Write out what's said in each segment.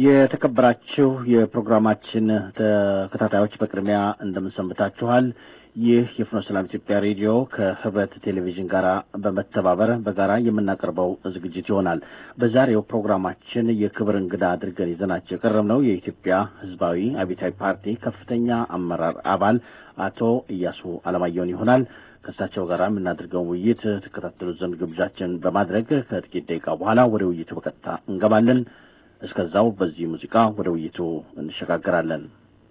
የተከበራችሁ የፕሮግራማችን ተከታታዮች በቅድሚያ እንደምንሰንብታችኋል። ይህ የፍኖተ ሰላም ኢትዮጵያ ሬዲዮ ከህብረት ቴሌቪዥን ጋር በመተባበር በጋራ የምናቀርበው ዝግጅት ይሆናል። በዛሬው ፕሮግራማችን የክብር እንግዳ አድርገን ይዘናቸው የቀረብነው የኢትዮጵያ ሕዝባዊ አብዮታዊ ፓርቲ ከፍተኛ አመራር አባል አቶ እያሱ አለማየሁን ይሆናል። ከእሳቸው ጋር የምናደርገውን ውይይት ተከታተሉት ዘንድ ግብዣችን በማድረግ ከጥቂት ደቂቃ በኋላ ወደ ውይይቱ በቀጥታ እንገባለን። እስከዛው በዚህ ሙዚቃ ወደ ውይይቱ እንሸጋገራለን።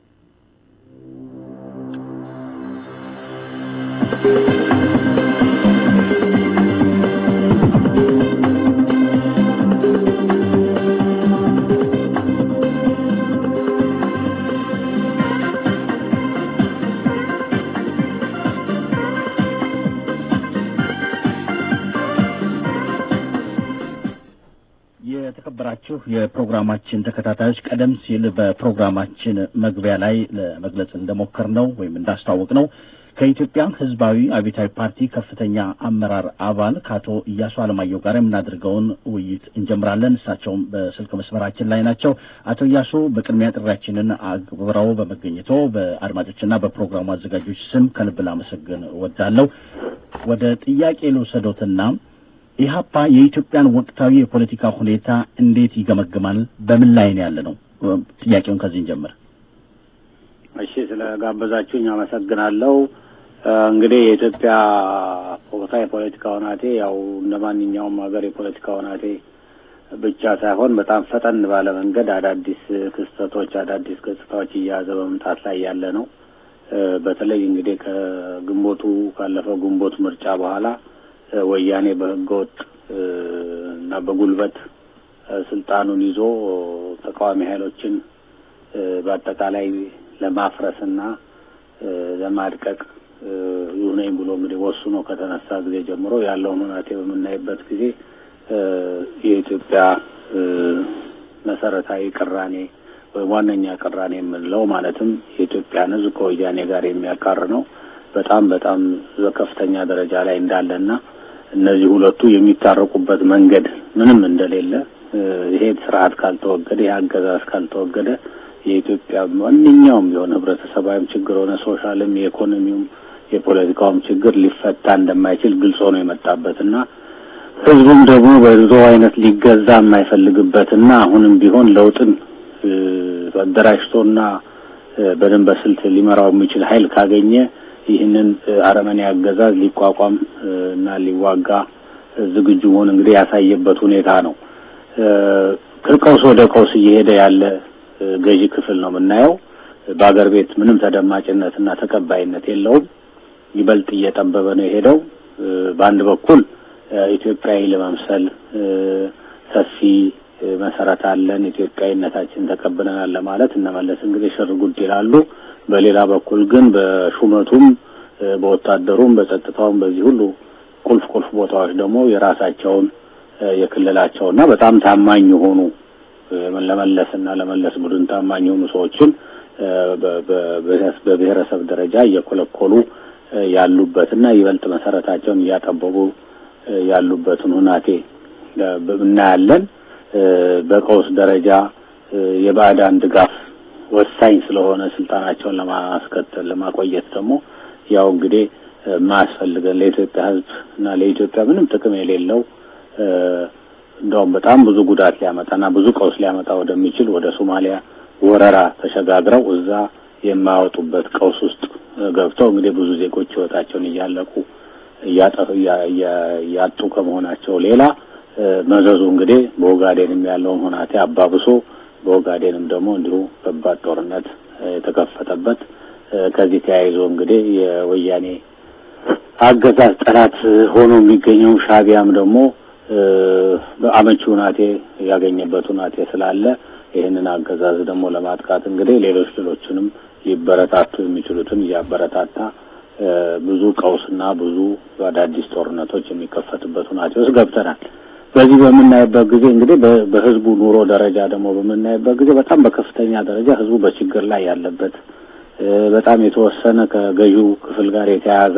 የተከበራችሁ የፕሮግራማችን ተከታታዮች ቀደም ሲል በፕሮግራማችን መግቢያ ላይ ለመግለጽ እንደሞከር ነው ወይም እንዳስታወቅ ነው ከኢትዮጵያ ሕዝባዊ አብዮታዊ ፓርቲ ከፍተኛ አመራር አባል ከአቶ እያሱ አለማየሁ ጋር የምናደርገውን ውይይት እንጀምራለን። እሳቸውም በስልክ መስመራችን ላይ ናቸው። አቶ እያሱ በቅድሚያ ጥሪያችንን አክብረው በመገኘቶ በአድማጮችና በፕሮግራሙ አዘጋጆች ስም ከልብ ላመሰግን እወዳለሁ። ወደ ጥያቄ ልውሰዶትና ኢህአፓ የኢትዮጵያን ወቅታዊ የፖለቲካ ሁኔታ እንዴት ይገመግማል? በምን ላይ ነው ያለ ነው? ጥያቄውን ከዚህ እንጀምር። እሺ፣ ስለ ጋበዛችሁኝ አመሰግናለሁ። እንግዲህ የኢትዮጵያ ወቅታዊ የፖለቲካ ሁናቴ ያው እንደ ማንኛውም ሀገር የፖለቲካ ሁናቴ ብቻ ሳይሆን በጣም ፈጠን ባለ መንገድ አዳዲስ ክስተቶች፣ አዳዲስ ገጽታዎች እየያዘ በመምጣት ላይ ያለ ነው። በተለይ እንግዲህ ከግንቦቱ ካለፈው ግንቦት ምርጫ በኋላ ወያኔ በህገወጥ እና በጉልበት ስልጣኑን ይዞ ተቃዋሚ ኃይሎችን በአጠቃላይ ለማፍረስና ለማድቀቅ ይሁነኝ ብሎ እንግዲህ ወስኖ ከተነሳ ጊዜ ጀምሮ ያለውን ሁናቴ በምናይበት ጊዜ የኢትዮጵያ መሰረታዊ ቅራኔ ወይም ዋነኛ ቅራኔ የምንለው ማለትም የኢትዮጵያን ሕዝብ ከወያኔ ጋር የሚያቃር ነው በጣም በጣም በከፍተኛ ደረጃ ላይ እንዳለና እነዚህ ሁለቱ የሚታረቁበት መንገድ ምንም እንደሌለ ይሄ ስርዓት ካልተወገደ ይሄ አገዛዝ ካልተወገደ የኢትዮጵያ ማንኛውም ቢሆን ህብረተሰባዊም ችግር ሆነ ሶሻልም የኢኮኖሚውም የፖለቲካውም ችግር ሊፈታ እንደማይችል ግልጽ ሆኖ የመጣበትና ህዝቡም ደግሞ በድሮ አይነት ሊገዛ የማይፈልግበትና አሁንም ቢሆን ለውጥን አደራጅቶና በደንብ በስልት ሊመራው የሚችል ኃይል ካገኘ ይህንን አረመኔ አገዛዝ ሊቋቋም እና ሊዋጋ ዝግጁ መሆን እንግዲህ ያሳየበት ሁኔታ ነው። ከቀውስ ወደ ቀውስ እየሄደ ያለ ገዢ ክፍል ነው የምናየው። በአገር ቤት ምንም ተደማጭነትና ተቀባይነት የለውም። ይበልጥ እየጠበበ ነው የሄደው። በአንድ በኩል ኢትዮጵያዊ ለመምሰል ሰፊ መሰረት አለን፣ ኢትዮጵያዊነታችን ተቀብለናል ለማለት እነመለስ እንግዲህ ሽር ጉድ ይላሉ። በሌላ በኩል ግን በሹመቱም በወታደሩም በጸጥታውም በዚህ ሁሉ ቁልፍ ቁልፍ ቦታዎች ደግሞ የራሳቸውን የክልላቸውና በጣም ታማኝ የሆኑ ለመለስና ለመለስ ቡድን ታማኝ የሆኑ ሰዎችን በብሔረሰብ ደረጃ እየኮለኮሉ ያሉበትና ይበልጥ መሰረታቸውን እያጠበቡ ያሉበትን ሁናቴ እናያለን። በቀውስ ደረጃ የባዕዳን ድጋፍ ወሳኝ ስለሆነ ስልጣናቸውን ለማስከተል ለማቆየት ደግሞ ያው እንግዲህ ማያስፈልገን ለኢትዮጵያ ሕዝብ እና ለኢትዮጵያ ምንም ጥቅም የሌለው እንደውም በጣም ብዙ ጉዳት ሊያመጣና ብዙ ቀውስ ሊያመጣ ወደሚችል ወደ ሶማሊያ ወረራ ተሸጋግረው እዛ የማያወጡበት ቀውስ ውስጥ ገብተው እንግዲህ ብዙ ዜጎች ሕይወታቸውን እያለቁ እያጡ ከመሆናቸው ሌላ መዘዙ እንግዲህ በኦጋዴንም ያለውን ሁናቴ አባብሶ በኦጋዴንም ደግሞ እንዲሁ ከባድ ጦርነት የተከፈተበት ከዚህ ተያይዞ እንግዲህ የወያኔ አገዛዝ ጠላት ሆኖ የሚገኘው ሻቢያም ደግሞ በአመቺ ሁናቴ ያገኘበት ሁናቴ ስላለ ይህንን አገዛዝ ደግሞ ለማጥቃት እንግዲህ ሌሎች ሌሎችንም ሊበረታቱ የሚችሉትን እያበረታታ ብዙ ቀውስና ብዙ አዳዲስ ጦርነቶች የሚከፈትበት ሁናቴ ውስጥ ገብተናል። በዚህ በምናይበት ጊዜ እንግዲህ በህዝቡ ኑሮ ደረጃ ደግሞ በምናይበት ጊዜ በጣም በከፍተኛ ደረጃ ህዝቡ በችግር ላይ ያለበት በጣም የተወሰነ ከገዢው ክፍል ጋር የተያያዘ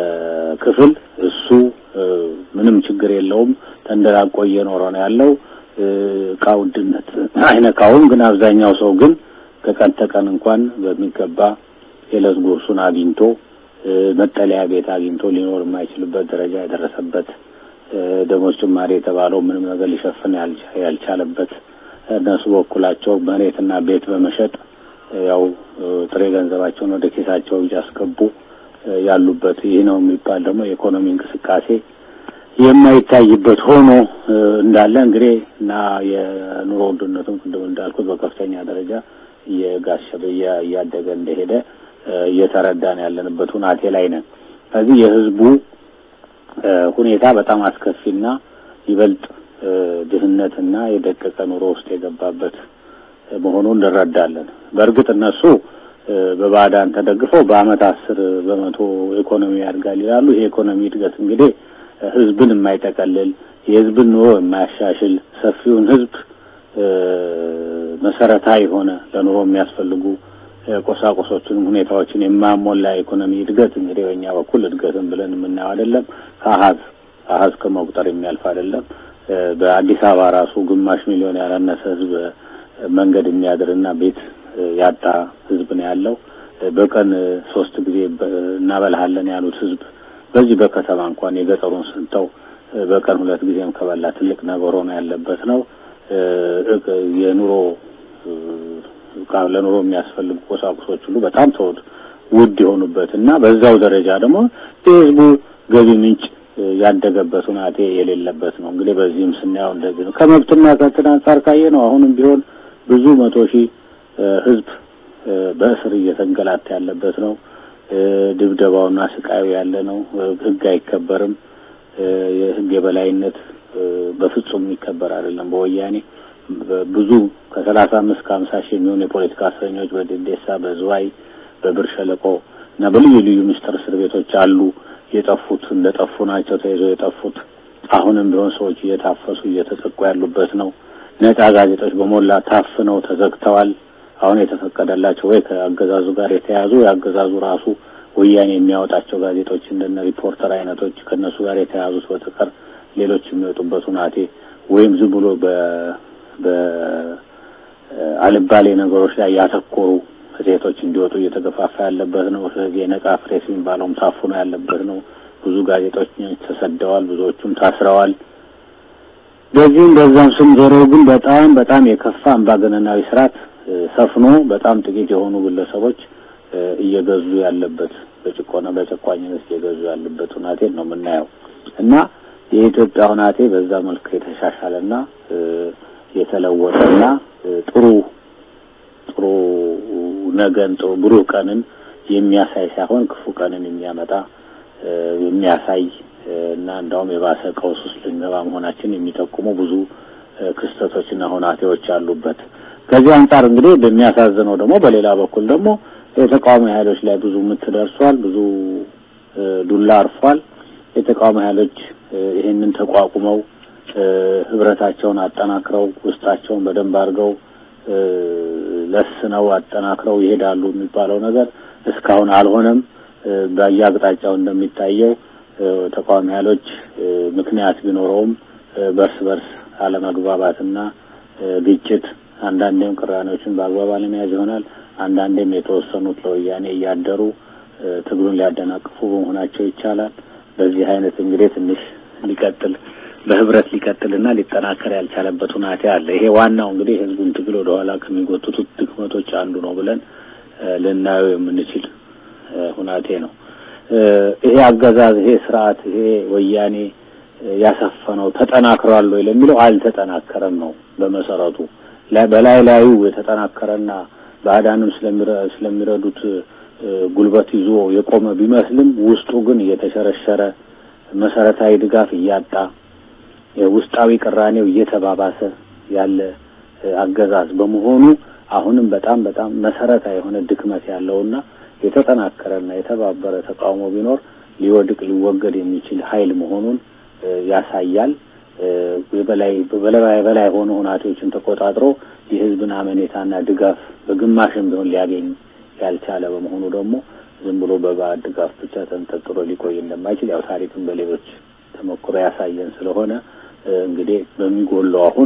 ክፍል እሱ ምንም ችግር የለውም ተንደላቆ እየኖረ ነው ያለው። እቃ ውድነት አይነካውም። ግን አብዛኛው ሰው ግን ከቀን ተቀን እንኳን በሚገባ የዕለት ጉርሱን አግኝቶ መጠለያ ቤት አግኝቶ ሊኖር የማይችልበት ደረጃ የደረሰበት ደሞዝ ጭማሪ የተባለው ምንም ነገር ሊሸፍን ያልቻለበት እነሱ በኩላቸው መሬትና ቤት በመሸጥ ያው ጥሬ ገንዘባቸውን ወደ ኪሳቸው እያስገቡ ያሉበት ይህ ነው የሚባል ደግሞ የኢኮኖሚ እንቅስቃሴ የማይታይበት ሆኖ እንዳለ እንግዲህ እና የኑሮ ውድነቱም ቅድም እንዳልኩት በከፍተኛ ደረጃ እየጋሸበ እያደገ እንደሄደ እየተረዳን ያለንበት ሁናቴ ላይ ነን። ስለዚህ የህዝቡ ሁኔታ በጣም አስከፊና ይበልጥ ድህነትና የደቀቀ ኑሮ ውስጥ የገባበት መሆኑን እንረዳለን። በእርግጥ እነሱ በባዕዳን ተደግፈው በአመት አስር በመቶ ኢኮኖሚ ያድጋል ይላሉ። ይሄ ኢኮኖሚ እድገት እንግዲህ ህዝብን የማይጠቀልል የህዝብን ኑሮ የማያሻሽል ሰፊውን ህዝብ መሰረታዊ የሆነ ለኑሮ የሚያስፈልጉ ቁሳቁሶችን ሁኔታዎችን የማያሟላ ኢኮኖሚ እድገት እንግዲህ በእኛ በኩል እድገትን ብለን የምናየው አይደለም። ከአሀዝ አሀዝ ከመቁጠር የሚያልፍ አይደለም። በአዲስ አበባ ራሱ ግማሽ ሚሊዮን ያላነሰ ህዝብ መንገድ የሚያድርና ቤት ያጣ ህዝብ ነው ያለው። በቀን ሶስት ጊዜ እናበልሃለን ያሉት ህዝብ በዚህ በከተማ እንኳን የገጠሩን ስንተው በቀን ሁለት ጊዜም ከበላ ትልቅ ነገር ሆኖ ያለበት ነው። የኑሮ ለኑሮ የሚያስፈልጉ ቁሳቁሶች ሁሉ በጣም ተወድ ውድ የሆኑበት እና በዛው ደረጃ ደግሞ የህዝቡ ገቢ ምንጭ ያደገበት ሁናቴ የሌለበት ነው። እንግዲህ በዚህም ስናየው እንደዚህ ነው። ከመብትና ከእንትን አንጻር ካየ ነው አሁንም ቢሆን ብዙ መቶ ሺህ ህዝብ በእስር እየተንገላታ ያለበት ነው። ድብደባውና ስቃዩ ያለ ነው። ህግ አይከበርም። የህግ የበላይነት በፍጹም የሚከበር አይደለም። በወያኔ ብዙ ከሰላሳ አምስት ከሀምሳ ሺህ የሚሆኑ የፖለቲካ እስረኞች በደዴሳ፣ በዝዋይ፣ በብር ሸለቆ እና በልዩ ልዩ ምስጢር እስር ቤቶች አሉ። የጠፉት እንደ ጠፉ ናቸው ተይዘው የጠፉት። አሁንም ቢሆን ሰዎች እየታፈሱ እየተጠቁ ያሉበት ነው። ነጻ ጋዜጦች በሞላ ታፍነው ተዘግተዋል። አሁን የተፈቀደላቸው ወይ ከአገዛዙ ጋር የተያዙ የአገዛዙ ራሱ ወያኔ የሚያወጣቸው ጋዜጦች እንደነ ሪፖርተር አይነቶች ከነሱ ጋር የተያዙት በተቀር ሌሎች የሚወጡበት ሁናቴ ወይም ዝም ብሎ በ በአልባሌ ነገሮች ላይ ያተኮሩ መጽሔቶች እንዲወጡ እየተገፋፋ ያለበት ነው። ስለዚህ የነጻ ፕሬስ የሚባለውም ታፍኖ ያለበት ነው። ብዙ ጋዜጦች ተሰደዋል፣ ብዙዎቹም ታስረዋል። በዚህም በዛም ስም ዞሮ ግን በጣም በጣም የከፋ አምባገነናዊ ስርዓት ሰፍኖ በጣም ጥቂት የሆኑ ግለሰቦች እየገዙ ያለበት በጭቆና በጨቋኝነት እየገዙ ያለበት ሁናቴን ነው የምናየው እና የኢትዮጵያ ሁናቴ በዛ መልክ የተሻሻለና የተለወጠና ጥሩ ጥሩ ነገን ጥሩ ብሩህ ቀንን የሚያሳይ ሳይሆን ክፉ ቀንን የሚያመጣ የሚያሳይ እና እንዳውም የባሰ ቀውስ ውስጥ ልንገባ መሆናችን የሚጠቁሙ ብዙ ክስተቶችና ሁናቴዎች አሉበት። ከዚህ አንጻር እንግዲህ በሚያሳዝነው ደግሞ በሌላ በኩል ደግሞ የተቃዋሚ ኃይሎች ላይ ብዙ ምት ደርሷል። ብዙ ዱላ አርፏል። የተቃዋሚ ኃይሎች ይሄንን ተቋቁመው ህብረታቸውን አጠናክረው ውስጣቸውን በደንብ አድርገው ለስነው አጠናክረው ይሄዳሉ የሚባለው ነገር እስካሁን አልሆነም። በየአቅጣጫው እንደሚታየው ተቃዋሚ ኃይሎች ምክንያት ቢኖረውም በርስ በርስ አለመግባባትና ግጭት አንዳንዴም ቅራኔዎችን በአግባብ አለመያዝ ይሆናል። አንዳንዴም የተወሰኑት ለወያኔ እያደሩ ትግሉን ሊያደናቅፉ በመሆናቸው ይቻላል። በዚህ አይነት እንግዲህ ትንሽ ሊቀጥል በህብረት ሊቀጥልና ሊጠናከር ያልቻለበት ሁናቴ አለ። ይሄ ዋናው እንግዲህ ህዝቡን ትግል ወደ ኋላ ከሚጎትቱት ድክመቶች አንዱ ነው ብለን ልናየው የምንችል ሁናቴ ነው። ይሄ አገዛዝ፣ ይሄ ስርዓት፣ ይሄ ወያኔ ያሰፈነው ተጠናክሯል ወይ ለሚለው አልተጠናከረም ነው በመሰረቱ በላይ ላዩ የተጠናከረና ባዕዳንም ስለሚረዱት ጉልበት ይዞ የቆመ ቢመስልም ውስጡ ግን እየተሸረሸረ መሰረታዊ ድጋፍ እያጣ ውስጣዊ ቅራኔው እየተባባሰ ያለ አገዛዝ በመሆኑ አሁንም በጣም በጣም መሰረታዊ የሆነ ድክመት ያለውና የተጠናከረና የተባበረ ተቃውሞ ቢኖር ሊወድቅ ሊወገድ የሚችል ኃይል መሆኑን ያሳያል። የበላይ በበላይ በላይ ሆኑ ሁናቴዎችን ተቆጣጥሮ የህዝብን አመኔታና ድጋፍ በግማሽም ቢሆን ሊያገኝ ያልቻለ በመሆኑ ደግሞ ዝም ብሎ በባዕድ ድጋፍ ብቻ ተንጠልጥሎ ሊቆይ እንደማይችል ያው ታሪክን በሌሎች ተሞክሮ ያሳየን ስለሆነ እንግዲህ በሚጎለው አሁን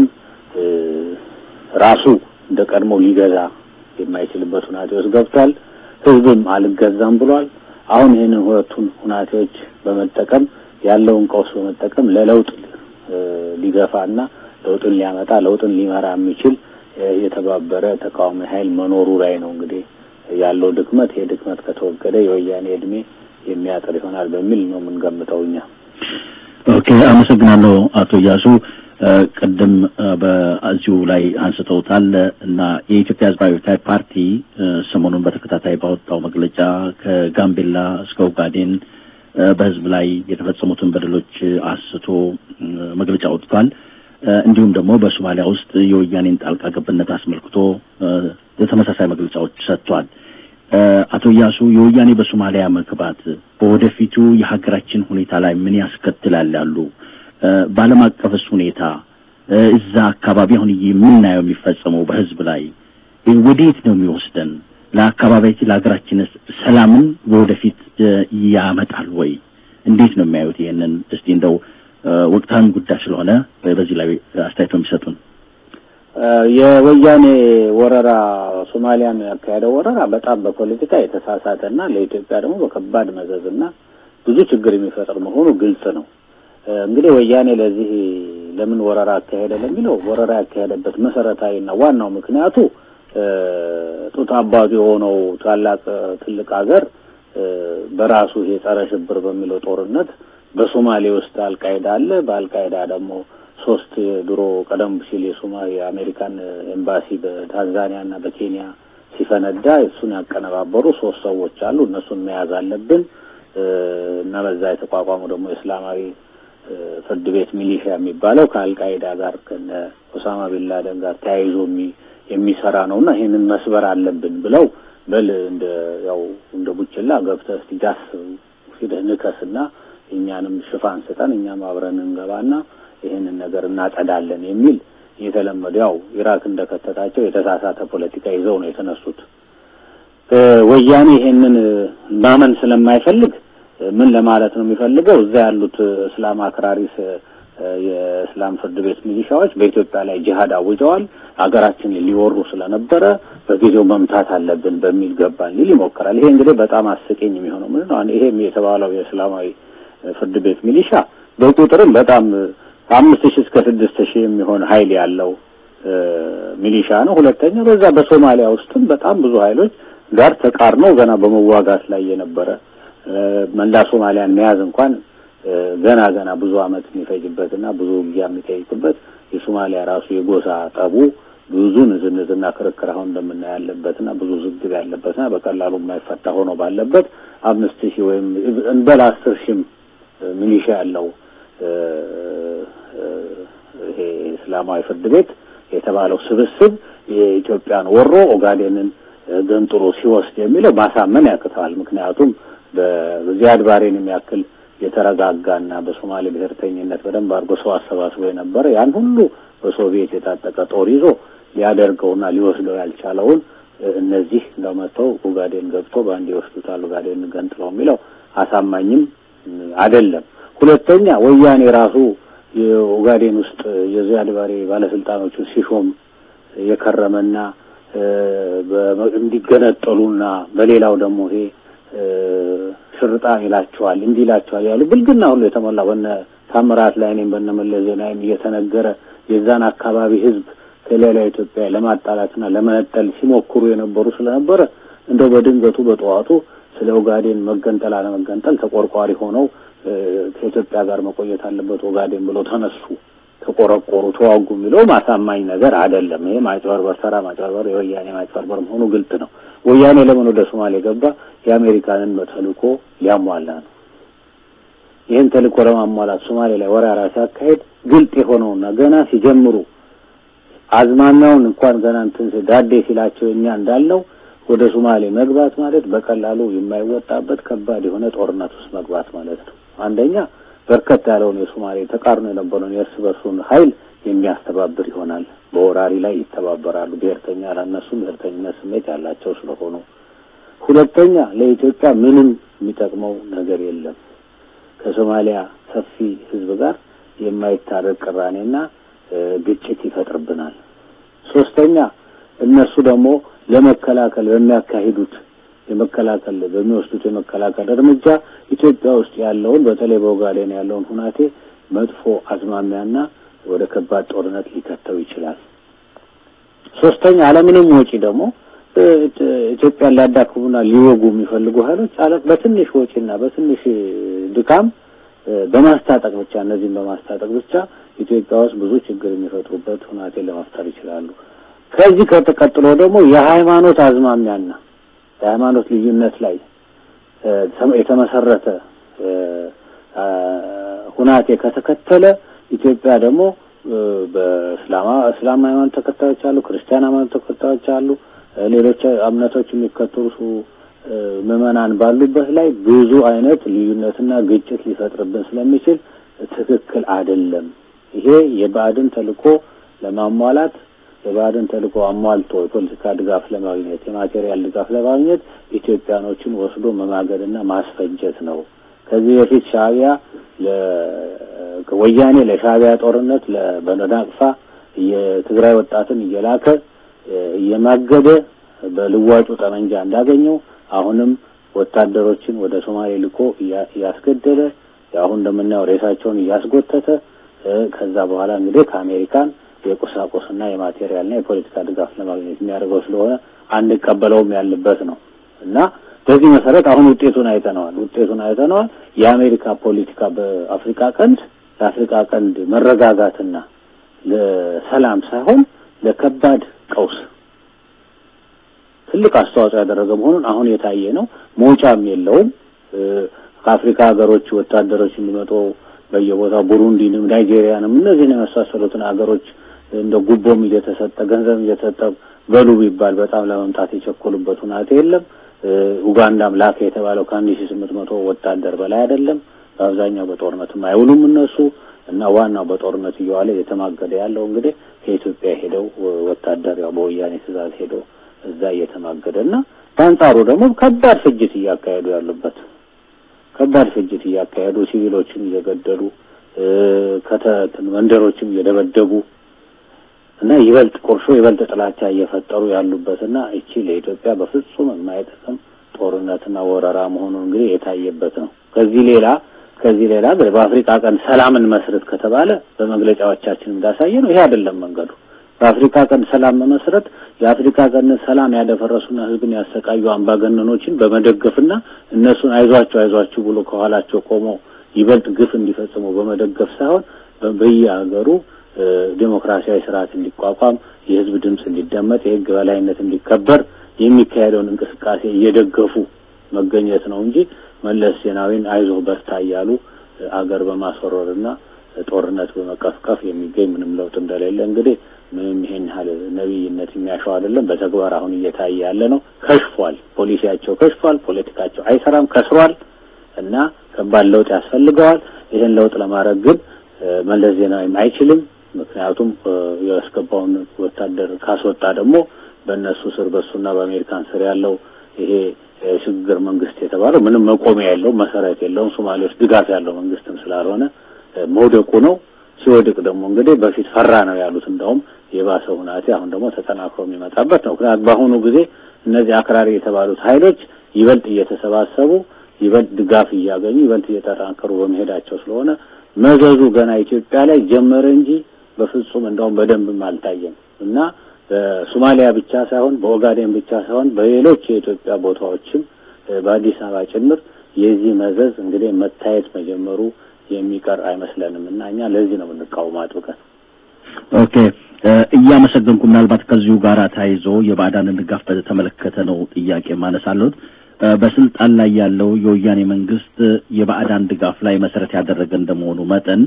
ራሱ እንደ ቀድሞ ሊገዛ የማይችልበት ሁናቴ ውስጥ ገብቷል። ህዝብም አልገዛም ብሏል። አሁን ይህንን ሁለቱን ሁናቴዎች በመጠቀም ያለውን ቀውስ በመጠቀም ለለውጥ ሊገፋና ለውጥን ሊያመጣ ለውጥን ሊመራ የሚችል የተባበረ ተቃዋሚ ኃይል መኖሩ ላይ ነው እንግዲህ ያለው ድክመት። ይሄ ድክመት ከተወገደ የወያኔ እድሜ የሚያጥር ይሆናል በሚል ነው የምንገምተው እኛ። ኦኬ፣ አመሰግናለሁ አቶ እያሱ። ቅድም በዚሁ ላይ አንስተውታል እና የኢትዮጵያ ሕዝባዊ አብዮታዊ ፓርቲ ሰሞኑን በተከታታይ ባወጣው መግለጫ ከጋምቤላ እስከ ኦጋዴን በህዝብ ላይ የተፈጸሙትን በደሎች አስቶ መግለጫ ወጥቷል። እንዲሁም ደግሞ በሶማሊያ ውስጥ የወያኔን ጣልቃ ገብነት አስመልክቶ ተመሳሳይ መግለጫዎች ሰጥቷል። አቶ እያሱ የወያኔ በሶማሊያ መግባት በወደፊቱ የሀገራችን ሁኔታ ላይ ምን ያስከትላል ያሉ በዓለም አቀፍስ ሁኔታ እዛ አካባቢ አሁን የምናየው የሚፈጸመው በህዝብ ላይ ወዴት ነው የሚወስደን? ለአካባቢያችን ለሀገራችንስ ሰላምን በወደፊት ያመጣል ወይ? እንዴት ነው የሚያዩት? ይሄንን እስቲ እንደው ወቅታዊ ጉዳይ ስለሆነ በዚህ ላይ አስተያየቶ የሚሰጡን። የወያኔ ወረራ ሶማሊያን ያካሄደው ወረራ በጣም በፖለቲካ የተሳሳተና ለኢትዮጵያ ደግሞ በከባድ መዘዝና ብዙ ችግር የሚፈጥር መሆኑ ግልጽ ነው። እንግዲህ ወያኔ ለዚህ ለምን ወረራ አካሄደ ለሚለው ወረራ ያካሄደበት መሰረታዊና ዋናው ምክንያቱ ጡት አባቱ የሆነው ታላቅ ትልቅ ሀገር በራሱ ይሄ ጸረ ሽብር በሚለው ጦርነት በሶማሌ ውስጥ አልቃይዳ አለ። በአልቃይዳ ደግሞ ሶስት ድሮ ቀደም ሲል የሶማ የአሜሪካን ኤምባሲ በታንዛኒያ እና በኬንያ ሲፈነዳ እሱን ያቀነባበሩ ሶስት ሰዎች አሉ። እነሱን መያዝ አለብን እና በዛ የተቋቋመው ደግሞ የእስላማዊ ፍርድ ቤት ሚሊሻ የሚባለው ከአልቃይዳ ጋር ከነ ኦሳማ ቢንላደን ጋር ተያይዞ የሚሰራ ነውና ይሄንን መስበር አለብን ብለው በል እንደ ያው እንደ ቡችላ ገብተህ እስቲ ዳስ ሂደህ ንከስና እኛንም ሽፋን ስጠን እኛም አብረን እንገባና ይህንን ነገር እናጸዳለን የሚል የተለመደ ያው ኢራክ እንደከተታቸው የተሳሳተ ፖለቲካ ይዘው ነው የተነሱት። ወያኔ ይሄንን ማመን ስለማይፈልግ ምን ለማለት ነው የሚፈልገው? እዛ ያሉት እስላም አክራሪስ የእስላም ፍርድ ቤት ሚሊሻዎች በኢትዮጵያ ላይ ጂሃድ አውጀዋል። ሀገራችንን ሊወሩ ስለነበረ በጊዜው መምታት አለብን በሚል ገባን ሊል ይሞክራል። ይሄ እንግዲህ በጣም አስቂኝ የሚሆነው ምንድን ነው? ይሄም የተባለው የእስላማዊ ፍርድ ቤት ሚሊሻ በቁጥርም በጣም ከአምስት ሺህ እስከ ስድስት ሺህ የሚሆን ኃይል ያለው ሚሊሻ ነው። ሁለተኛ በዛ በሶማሊያ ውስጥም በጣም ብዙ ኃይሎች ጋር ተቃርነው ገና በመዋጋት ላይ የነበረ መላ ሶማሊያን መያዝ እንኳን ገና ገና ብዙ ዓመት የሚፈጅበትና ብዙ ውጊያ የሚጠይቅበት የሶማሊያ ራሱ የጎሳ ጠቡ ብዙ ንዝንዝና ክርክር አሁን እንደምናየው ያለበትና ብዙ ዝግብ ያለበትና በቀላሉ የማይፈታ ሆኖ ባለበት አምስት ሺህ ወይም እንበል አስር ሺህም ሚሊሻ ያለው ይሄ እስላማዊ ፍርድ ቤት የተባለው ስብስብ የኢትዮጵያን ወሮ ኦጋዴንን ገንጥሎ ሲወስድ የሚለው ማሳመን ያቅተዋል። ምክንያቱም በዚያድ ባሬን የሚያክል የተረጋጋና በሶማሌ ብሔርተኝነት በደንብ አድርጎ ሰው አሰባስቦ የነበረ ያን ሁሉ በሶቪየት የታጠቀ ጦር ይዞ ሊያደርገውና ሊወስደው ያልቻለውን እነዚህ እንደመተው ኦጋዴን ገብቶ በአንድ ይወስዱታል ኦጋዴን ገንጥለው የሚለው አሳማኝም አይደለም። ሁለተኛ ወያኔ ራሱ የኦጋዴን ውስጥ የዚያድ ባሬ ባለስልጣኖቹን ሲሾም የከረመና እንዲገነጠሉና በሌላው ደግሞ ይሄ ሽርጣን ይላቸዋል እንዲህ ይላቸዋል ያሉ ብልግና ሁሉ የተሞላ በነ ታምራት ላይ እኔም በነ መለስ ዜናዊም እየተነገረ የዛን አካባቢ ሕዝብ ከሌላ ኢትዮጵያ ለማጣላትና ለመነጠል ሲሞክሩ የነበሩ ስለነበረ እንደው በድንገቱ በጠዋቱ ስለ ኦጋዴን መገንጠል አለመገንጠል ተቆርቋሪ ሆነው ከኢትዮጵያ ጋር መቆየት አለበት ኦጋዴን ብለው ተነሱ፣ ተቆረቆሩ፣ ተዋጉ የሚለው ማሳማኝ ነገር አይደለም። ይሄ ማጭበርበር፣ ተራ ማጭበርበር፣ የወያኔ ማጭበርበር መሆኑ ግልጥ ነው። ወያኔ ለምን ወደ ሶማሌ ገባ? የአሜሪካንን ተልእኮ ሊያሟላ ነው። ይህን ተልእኮ ለማሟላት ሶማሌ ላይ ወረራ ሲያካሄድ ግልጥ የሆነውና ገና ሲጀምሩ አዝማሚያውን እንኳን ገና እንትን ዳዴ ሲላቸው እኛ እንዳልነው ወደ ሶማሌ መግባት ማለት በቀላሉ የማይወጣበት ከባድ የሆነ ጦርነት ውስጥ መግባት ማለት ነው። አንደኛ በርከት ያለውን የሶማሌ ተቃርኖ የነበረውን የእርስ በርሱን ኃይል የሚያስተባብር ይሆናል። በወራሪ ላይ ይተባበራሉ። ብሔርተኛ ለእነሱም ብሔርተኝነት ስሜት ያላቸው ስለሆኑ፣ ሁለተኛ ለኢትዮጵያ ምንም የሚጠቅመው ነገር የለም። ከሶማሊያ ሰፊ ሕዝብ ጋር የማይታረቅ ቅራኔና ግጭት ይፈጥርብናል። ሶስተኛ እነሱ ደግሞ ለመከላከል በሚያካሂዱት የመከላከል በሚወስዱት የመከላከል እርምጃ ኢትዮጵያ ውስጥ ያለውን በተለይ በኦጋዴን ያለውን ሁናቴ መጥፎ አዝማሚያና ወደ ከባድ ጦርነት ሊከተው ይችላል። ሶስተኛ አለምንም ወጪ ደግሞ ኢትዮጵያን ሊያዳክሙና ሊወጉ የሚፈልጉ ኃይሎች በትንሽ ወጪና በትንሽ ድካም በማስታጠቅ ብቻ እነዚህም በማስታጠቅ ብቻ ኢትዮጵያ ውስጥ ብዙ ችግር የሚፈጥሩበት ሁናቴን ለመፍጠር ይችላሉ። ከዚህ ከተቀጥሎ ደግሞ የሃይማኖት አዝማሚያና የሃይማኖት ልዩነት ላይ የተመሰረተ ሁናቴ ከተከተለ ኢትዮጵያ ደግሞ በእስላማ እስላም ሃይማኖት ተከታዮች አሉ፣ ክርስቲያን ሃይማኖት ተከታዮች አሉ፣ ሌሎች እምነቶች የሚከተሉ ምዕመናን ባሉበት ላይ ብዙ አይነት ልዩነትና ግጭት ሊፈጥርብን ስለሚችል ትክክል አይደለም። ይሄ የባዕድን ተልእኮ ለማሟላት የባዕድን ተልእኮ አሟልቶ የፖለቲካ ድጋፍ ለማግኘት የማቴሪያል ድጋፍ ለማግኘት ኢትዮጵያኖችን ወስዶ መማገድና ማስፈጀት ነው። ከዚህ በፊት ሻዕቢያ ወያኔ ለሻዕቢያ ጦርነት በነዳቅፋ የትግራይ ወጣትን እየላከ እየማገደ በልዋጩ ጠመንጃ እንዳገኘው አሁንም ወታደሮችን ወደ ሶማሌ ልኮ እያስገደለ አሁን እንደምናየው ሬሳቸውን እያስጎተተ ከዛ በኋላ እንግዲህ ከአሜሪካን የቁሳቁስና የማቴሪያልና የፖለቲካ ድጋፍ ለማግኘት የሚያደርገው ስለሆነ አንቀበለውም ያለበት ነው እና በዚህ መሰረት አሁን ውጤቱን አይተነዋል። ውጤቱን አይተነዋል። የአሜሪካ ፖለቲካ በአፍሪካ ቀንድ ለአፍሪካ ቀንድ መረጋጋትና ለሰላም ሳይሆን ለከባድ ቀውስ ትልቅ አስተዋጽኦ ያደረገ መሆኑን አሁን የታየ ነው። መውጫም የለውም። ከአፍሪካ ሀገሮች ወታደሮች እንዲመጡ በየቦታው ቡሩንዲንም ናይጄሪያንም እነዚህን የመሳሰሉትን ሀገሮች እንደ ጉቦም እየተሰጠ ገንዘብ እየተሰጠ በሉ ቢባል በጣም ለመምጣት የቸኮሉበት ሁናቴ የለም። ኡጋንዳም ላከ የተባለው ከአንድ ሺህ ስምንት መቶ ወታደር በላይ አይደለም። በአብዛኛው በጦርነትም አይውሉም እነሱ እና ዋናው በጦርነት እየዋለ እየተማገደ ያለው እንግዲህ ከኢትዮጵያ ሄደው ወታደር ያው በወያኔ ትእዛዝ ሄደው እዛ እየተማገደ እና በአንጻሩ ደግሞ ከባድ ፍጅት እያካሄዱ ያሉበት ከባድ ፍጅት እያካሄዱ ሲቪሎችን እየገደሉ ከተትን መንደሮችም እየደበደቡ እና ይበልጥ ቁርሾ ይበልጥ ጥላቻ እየፈጠሩ ያሉበትና እቺ ለኢትዮጵያ በፍጹም የማይጠቅም ጦርነትና ወረራ መሆኑን እንግዲህ የታየበት ነው። ከዚህ ሌላ ከዚህ ሌላ በአፍሪካ ቀንድ ሰላምን መስረት ከተባለ በመግለጫዎቻችን እንዳሳየ ነው። ይሄ አይደለም መንገዱ። በአፍሪካ ቀንድ ሰላም መመስረት የአፍሪካ ቀንድ ሰላም ያደፈረሱና ሕዝብን ያሰቃዩ አምባገነኖችን በመደገፍና እነሱን አይዟቸው አይዟችሁ ብሎ ከኋላቸው ቆሞ ይበልጥ ግፍ እንዲፈጽሙ በመደገፍ ሳይሆን በየሀገሩ ዴሞክራሲያዊ ስርዓት እንዲቋቋም፣ የህዝብ ድምፅ እንዲደመጥ፣ የህግ በላይነት እንዲከበር የሚካሄደውን እንቅስቃሴ እየደገፉ መገኘት ነው እንጂ መለስ ዜናዊን አይዞህ በርታ እያሉ አገር በማስወረርና ጦርነት በመቀፍቀፍ የሚገኝ ምንም ለውጥ እንደሌለ እንግዲህ ምንም ይሄን ያህል ነቢይነት የሚያሸው አይደለም። በተግባር አሁን እየታየ ያለ ነው። ከሽፏል። ፖሊሲያቸው ከሽፏል። ፖለቲካቸው አይሰራም፣ ከስሯል እና ከባድ ለውጥ ያስፈልገዋል። ይህን ለውጥ ለማድረግ ግን መለስ ዜናዊም አይችልም። ምክንያቱም ያስገባውን ወታደር ካስወጣ ደግሞ በእነሱ ስር በእሱና በአሜሪካን ስር ያለው ይሄ የሽግግር መንግስት የተባለው ምንም መቆሚያ የለውም፣ መሰረት የለውም። ሶማሌ ውስጥ ድጋፍ ያለው መንግስትም ስላልሆነ መውደቁ ነው። ሲወድቅ ደግሞ እንግዲህ በፊት ፈራ ነው ያሉት እንደውም የባሰ ሁናቴ አሁን ደግሞ ተጠናክሮ የሚመጣበት ነው። ምክንያቱም በአሁኑ ጊዜ እነዚህ አክራሪ የተባሉት ኃይሎች ይበልጥ እየተሰባሰቡ ይበልጥ ድጋፍ እያገኙ ይበልጥ እየተጠናከሩ በመሄዳቸው ስለሆነ መዘዙ ገና ኢትዮጵያ ላይ ጀመረ እንጂ በፍጹም እንደውም በደንብም አልታየም እና በሶማሊያ ብቻ ሳይሆን በኦጋዴን ብቻ ሳይሆን በሌሎች የኢትዮጵያ ቦታዎችም በአዲስ አበባ ጭምር የዚህ መዘዝ እንግዲህ መታየት መጀመሩ የሚቀር አይመስለንም እና እኛ ለዚህ ነው የምንቃወመው አጥብቀን። ኦኬ እያመሰገንኩ ምናልባት ከዚሁ ጋር ተያይዞ የባዕዳንን ድጋፍ በተመለከተ ነው ጥያቄ ማነሳለሁት። በስልጣን ላይ ያለው የወያኔ መንግስት የባዕዳን ድጋፍ ላይ መሰረት ያደረገ እንደመሆኑ መጠን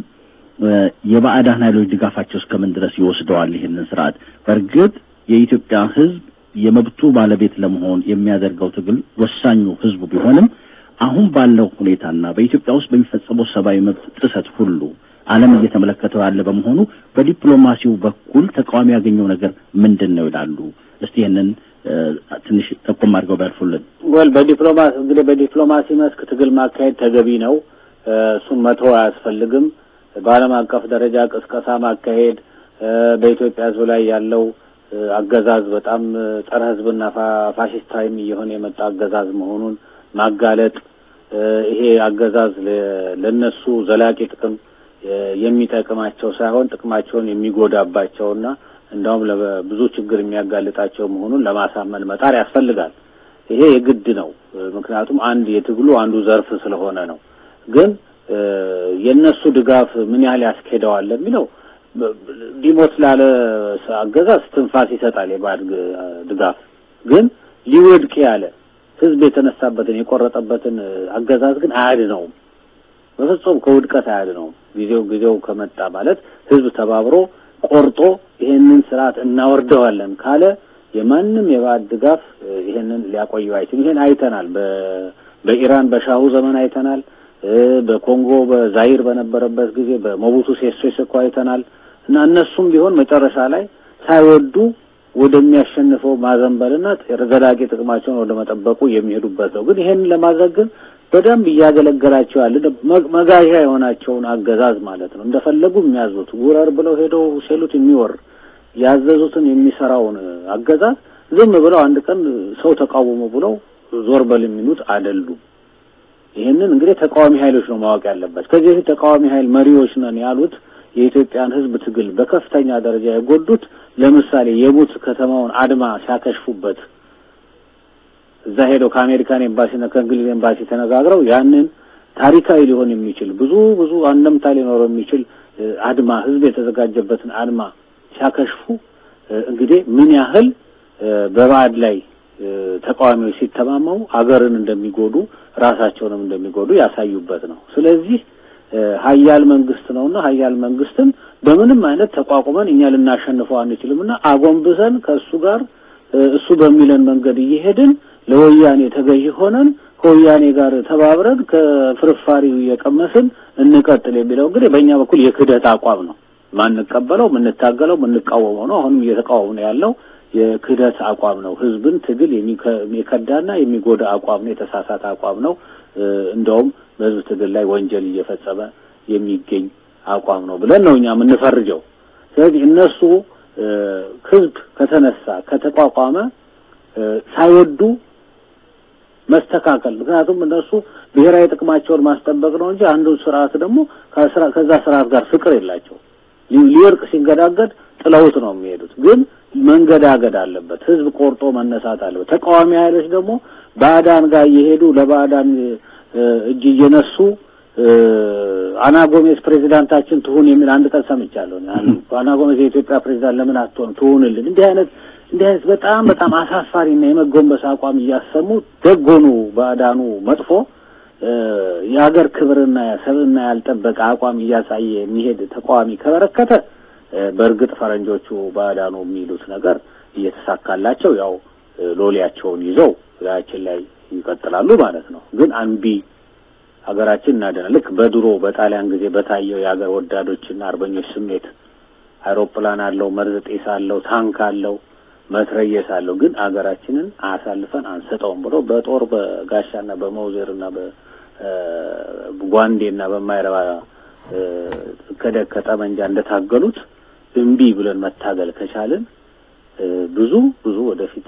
የባዕዳን ኃይሎች ድጋፋቸው እስከምን ድረስ ይወስደዋል ይህንን ስርዓት? በእርግጥ የኢትዮጵያ ሕዝብ የመብቱ ባለቤት ለመሆን የሚያደርገው ትግል ወሳኙ ሕዝቡ ቢሆንም አሁን ባለው ሁኔታና በኢትዮጵያ ውስጥ በሚፈጸመው ሰብአዊ መብት ጥሰት ሁሉ ዓለም እየተመለከተው ያለ በመሆኑ በዲፕሎማሲው በኩል ተቃዋሚ ያገኘው ነገር ምንድን ነው ይላሉ። እስቲ ይህንን ትንሽ ጠቆም አድርገው ቢያልፉልን። ወል በዲፕሎማሲ እንግዲህ በዲፕሎማሲ መስክ ትግል ማካሄድ ተገቢ ነው። እሱን መተው አያስፈልግም። በዓለም አቀፍ ደረጃ ቅስቀሳ ማካሄድ፣ በኢትዮጵያ ሕዝብ ላይ ያለው አገዛዝ በጣም ጸረ ሕዝብና ፋሽስታዊም እየሆነ የመጣ አገዛዝ መሆኑን ማጋለጥ ይሄ አገዛዝ ለነሱ ዘላቂ ጥቅም የሚጠቅማቸው ሳይሆን ጥቅማቸውን የሚጎዳባቸውና እንዳውም ለብዙ ችግር የሚያጋልጣቸው መሆኑን ለማሳመን መጣር ያስፈልጋል። ይሄ የግድ ነው። ምክንያቱም አንድ የትግሉ አንዱ ዘርፍ ስለሆነ ነው። ግን የእነሱ ድጋፍ ምን ያህል ያስኬደዋል የሚለው ሊሞት ላለ አገዛዝ ትንፋስ ይሰጣል። የባዕድ ድጋፍ ግን ሊወድቅ ያለ ህዝብ የተነሳበትን የቆረጠበትን አገዛዝ ግን አያድነውም። በፍጹም ከውድቀት አያድነውም። ጊዜው ጊዜው ከመጣ ማለት ህዝብ ተባብሮ ቆርጦ ይሄንን ስርዓት እናወርደዋለን ካለ የማንም የባዕድ ድጋፍ ይሄንን ሊያቆየው አይችልም። ይሄን አይተናል። በኢራን በሻሁ ዘመን አይተናል። በኮንጎ በዛይር በነበረበት ጊዜ በሞቡቱ ሴሶ ሴኮ አይተናል። እና እነሱም ቢሆን መጨረሻ ላይ ሳይወዱ ወደሚያሸንፈው ማዘንበልና ዘላቂ ጥቅማቸውን ወደ መጠበቁ የሚሄዱበት ነው። ግን ይሄንን ለማድረግ ግን በደንብ እያገለገላቸው ያለ መጋዣ የሆናቸውን አገዛዝ ማለት ነው። እንደፈለጉ የሚያዙት ውረር ብለው ሄደው ሲሉት የሚወር ያዘዙትን የሚሰራውን አገዛዝ ዝም ብለው አንድ ቀን ሰው ተቃወሙ ብለው ዞር በል የሚሉት አይደሉም። ይህንን እንግዲህ ተቃዋሚ ኃይሎች ነው ማወቅ ያለበት። ከዚህ በፊት ተቃዋሚ ኃይል መሪዎች ነን ያሉት የኢትዮጵያን ሕዝብ ትግል በከፍተኛ ደረጃ የጎዱት ለምሳሌ የቡት ከተማውን አድማ ሲያከሽፉበት እዛ ሄደው ከአሜሪካን ኤምባሲና ከእንግሊዝ ኤምባሲ ተነጋግረው ያንን ታሪካዊ ሊሆን የሚችል ብዙ ብዙ አንደምታ ሊኖረው የሚችል አድማ ሕዝብ የተዘጋጀበትን አድማ ሲያከሽፉ እንግዲህ ምን ያህል በባዕድ ላይ ተቃዋሚዎች ሲተማመሙ አገርን እንደሚጎዱ ራሳቸውንም እንደሚጎዱ ያሳዩበት ነው። ስለዚህ ሀያል መንግስት ነውና ሀያል መንግስትን በምንም አይነት ተቋቁመን እኛ ልናሸንፈው አንችልምና አጎንብሰን ከእሱ ጋር እሱ በሚለን መንገድ እየሄድን ለወያኔ ተገዢ ሆነን ከወያኔ ጋር ተባብረን ከፍርፋሪው እየቀመስን እንቀጥል የሚለው እንግዲህ በእኛ በኩል የክህደት አቋም ነው። ማንቀበለው፣ የምንታገለው፣ የምንቃወመው ነው። አሁንም እየተቃወሙ ነው ያለው የክህደት አቋም ነው። ህዝብን ትግል የሚከዳና የሚጎዳ አቋም ነው። የተሳሳተ አቋም ነው። እንደውም በህዝብ ትግል ላይ ወንጀል እየፈጸመ የሚገኝ አቋም ነው ብለን ነው እኛ የምንፈርጀው። ስለዚህ እነሱ ህዝብ ከተነሳ ከተቋቋመ ሳይወዱ መስተካከል ምክንያቱም እነሱ ብሔራዊ ጥቅማቸውን ማስጠበቅ ነው እንጂ አንዱ ስርዓት ደግሞ ከዛ ስርዓት ጋር ፍቅር የላቸው። ሊወርቅ ሲንገዳገድ ጥለውት ነው የሚሄዱት። ግን መንገዳገድ አለበት። ህዝብ ቆርጦ መነሳት አለበት። ተቃዋሚ ኃይሎች ደግሞ ባዕዳን ጋር እየሄዱ ለባዕዳን እጅ እየነሱ አና ጎሜዝ ፕሬዚዳንታችን ትሁን የሚል አንድ ቀን ሰምቻለሁ። አና ጎሜዝ የኢትዮጵያ ፕሬዚዳንት ለምን አትሆን ትሁንልን? እንዲህ አይነት እንዲህ አይነት በጣም በጣም አሳፋሪና የመጎንበስ አቋም እያሰሙ ደጎኑ ባዕዳኑ መጥፎ የሀገር ክብርና ሰብዕና ያልጠበቀ አቋም እያሳየ የሚሄድ ተቃዋሚ ከበረከተ በእርግጥ ፈረንጆቹ ባዕዳኑ የሚሉት ነገር እየተሳካላቸው ያው ሎሌያቸውን ይዘው ላያችን ላይ ይቀጥላሉ ማለት ነው። ግን አንቢ ሀገራችን እናደና ልክ በድሮ በጣሊያን ጊዜ በታየው የሀገር ወዳዶችና አርበኞች ስሜት አይሮፕላን አለው፣ መርዝ ጤስ አለው፣ ታንክ አለው፣ መትረየስ አለው። ግን አገራችንን አሳልፈን አንሰጠውም ብሎ በጦር በጋሻና በመውዜርና በጓንዴና በማይረባ ከደግ ከጠመንጃ እንደታገሉት እምቢ ብለን መታገል ከቻልን ብዙ ብዙ ወደፊት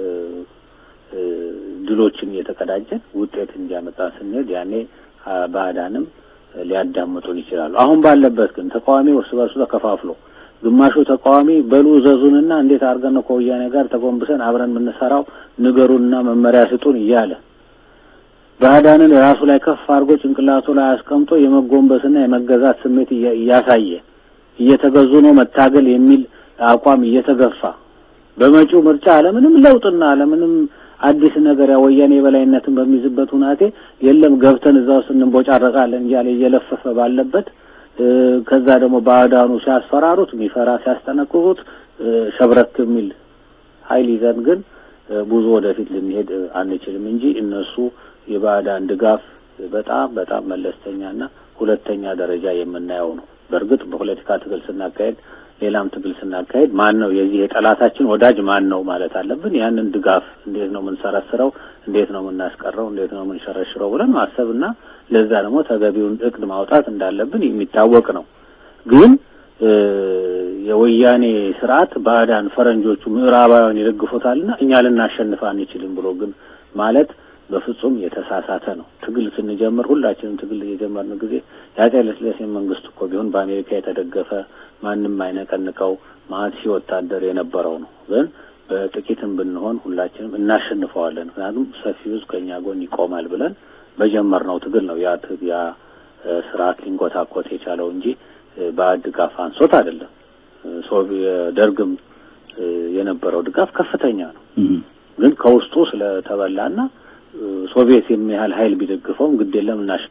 ድሎችን እየተቀዳጀን ውጤት እንዲያመጣ ስንሄድ ያኔ ባዕዳንም ሊያዳምጡን ይችላሉ። አሁን ባለበት ግን ተቃዋሚ እርስ በርሱ ተከፋፍሎ ግማሹ ተቃዋሚ በሉ ዘዙንና እንዴት አድርገን ነው ከወያኔ ጋር ተጎንብሰን አብረን የምንሰራው ንገሩንና መመሪያ ስጡን እያለ ባዕዳንን ራሱ ላይ ከፍ አድርጎ ጭንቅላቱ ላይ አስቀምጦ የመጎንበስና የመገዛት ስሜት እያሳየ እየተገዙ ነው መታገል የሚል አቋም እየተገፋ በመጪው ምርጫ አለምንም ለውጥና አለምንም አዲስ ነገር ያ ወያኔ የበላይነትን በሚይዝበት ሁናቴ የለም ገብተን እዛ ውስጥ እንቦጫረቃለን እያለ እየለፈፈ ባለበት ከዛ ደግሞ ባዕዳኑ ሲያስፈራሩት የሚፈራ ሲያስጠነቅቁት ሸብረክ የሚል ኃይል ይዘን ግን ብዙ ወደፊት ልንሄድ አንችልም እንጂ እነሱ የባዕዳን ድጋፍ በጣም በጣም መለስተኛና ሁለተኛ ደረጃ የምናየው ነው። በእርግጥ በፖለቲካ ትግል ስናካሄድ ሌላም ትግል ስናካሄድ ማን ነው የዚህ የጠላታችን ወዳጅ ማን ነው ማለት አለብን። ያንን ድጋፍ እንዴት ነው የምንሰረስረው፣ እንዴት ነው የምናስቀረው፣ እንዴት ነው የምንሸረሽረው ብለን ማሰብና ለዛ ደግሞ ተገቢውን እቅድ ማውጣት እንዳለብን የሚታወቅ ነው። ግን ወያኔ ስርዓት ባዕዳን ፈረንጆቹ ምዕራባውያን ይደግፉታልና እኛ ልናሸንፍ አንችልም ብሎ ግን ማለት በፍጹም የተሳሳተ ነው። ትግል ስንጀምር ሁላችንም ትግል የጀመርን ጊዜ የአፄ ኃይለሥላሴ መንግስት እኮ ቢሆን በአሜሪካ የተደገፈ ማንም አይነቀንቀው ማአት ሺህ ወታደር የነበረው ነው። ግን በጥቂትም ብንሆን ሁላችንም እናሸንፈዋለን፣ ምክንያቱም ሰፊው ሕዝብ ከእኛ ጎን ይቆማል ብለን በጀመርነው ትግል ነው ያ ያ ስርዓት ሊንኮታኮት የቻለው እንጂ ባዕድ ድጋፍ አንሶት አይደለም። ደርግም የነበረው ድጋፍ ከፍተኛ ነው። ግን ከውስጡ ስለተበላና ሶቪየት የሚያህል ኃይል ቢደግፈውም ግድ የለም እናሽ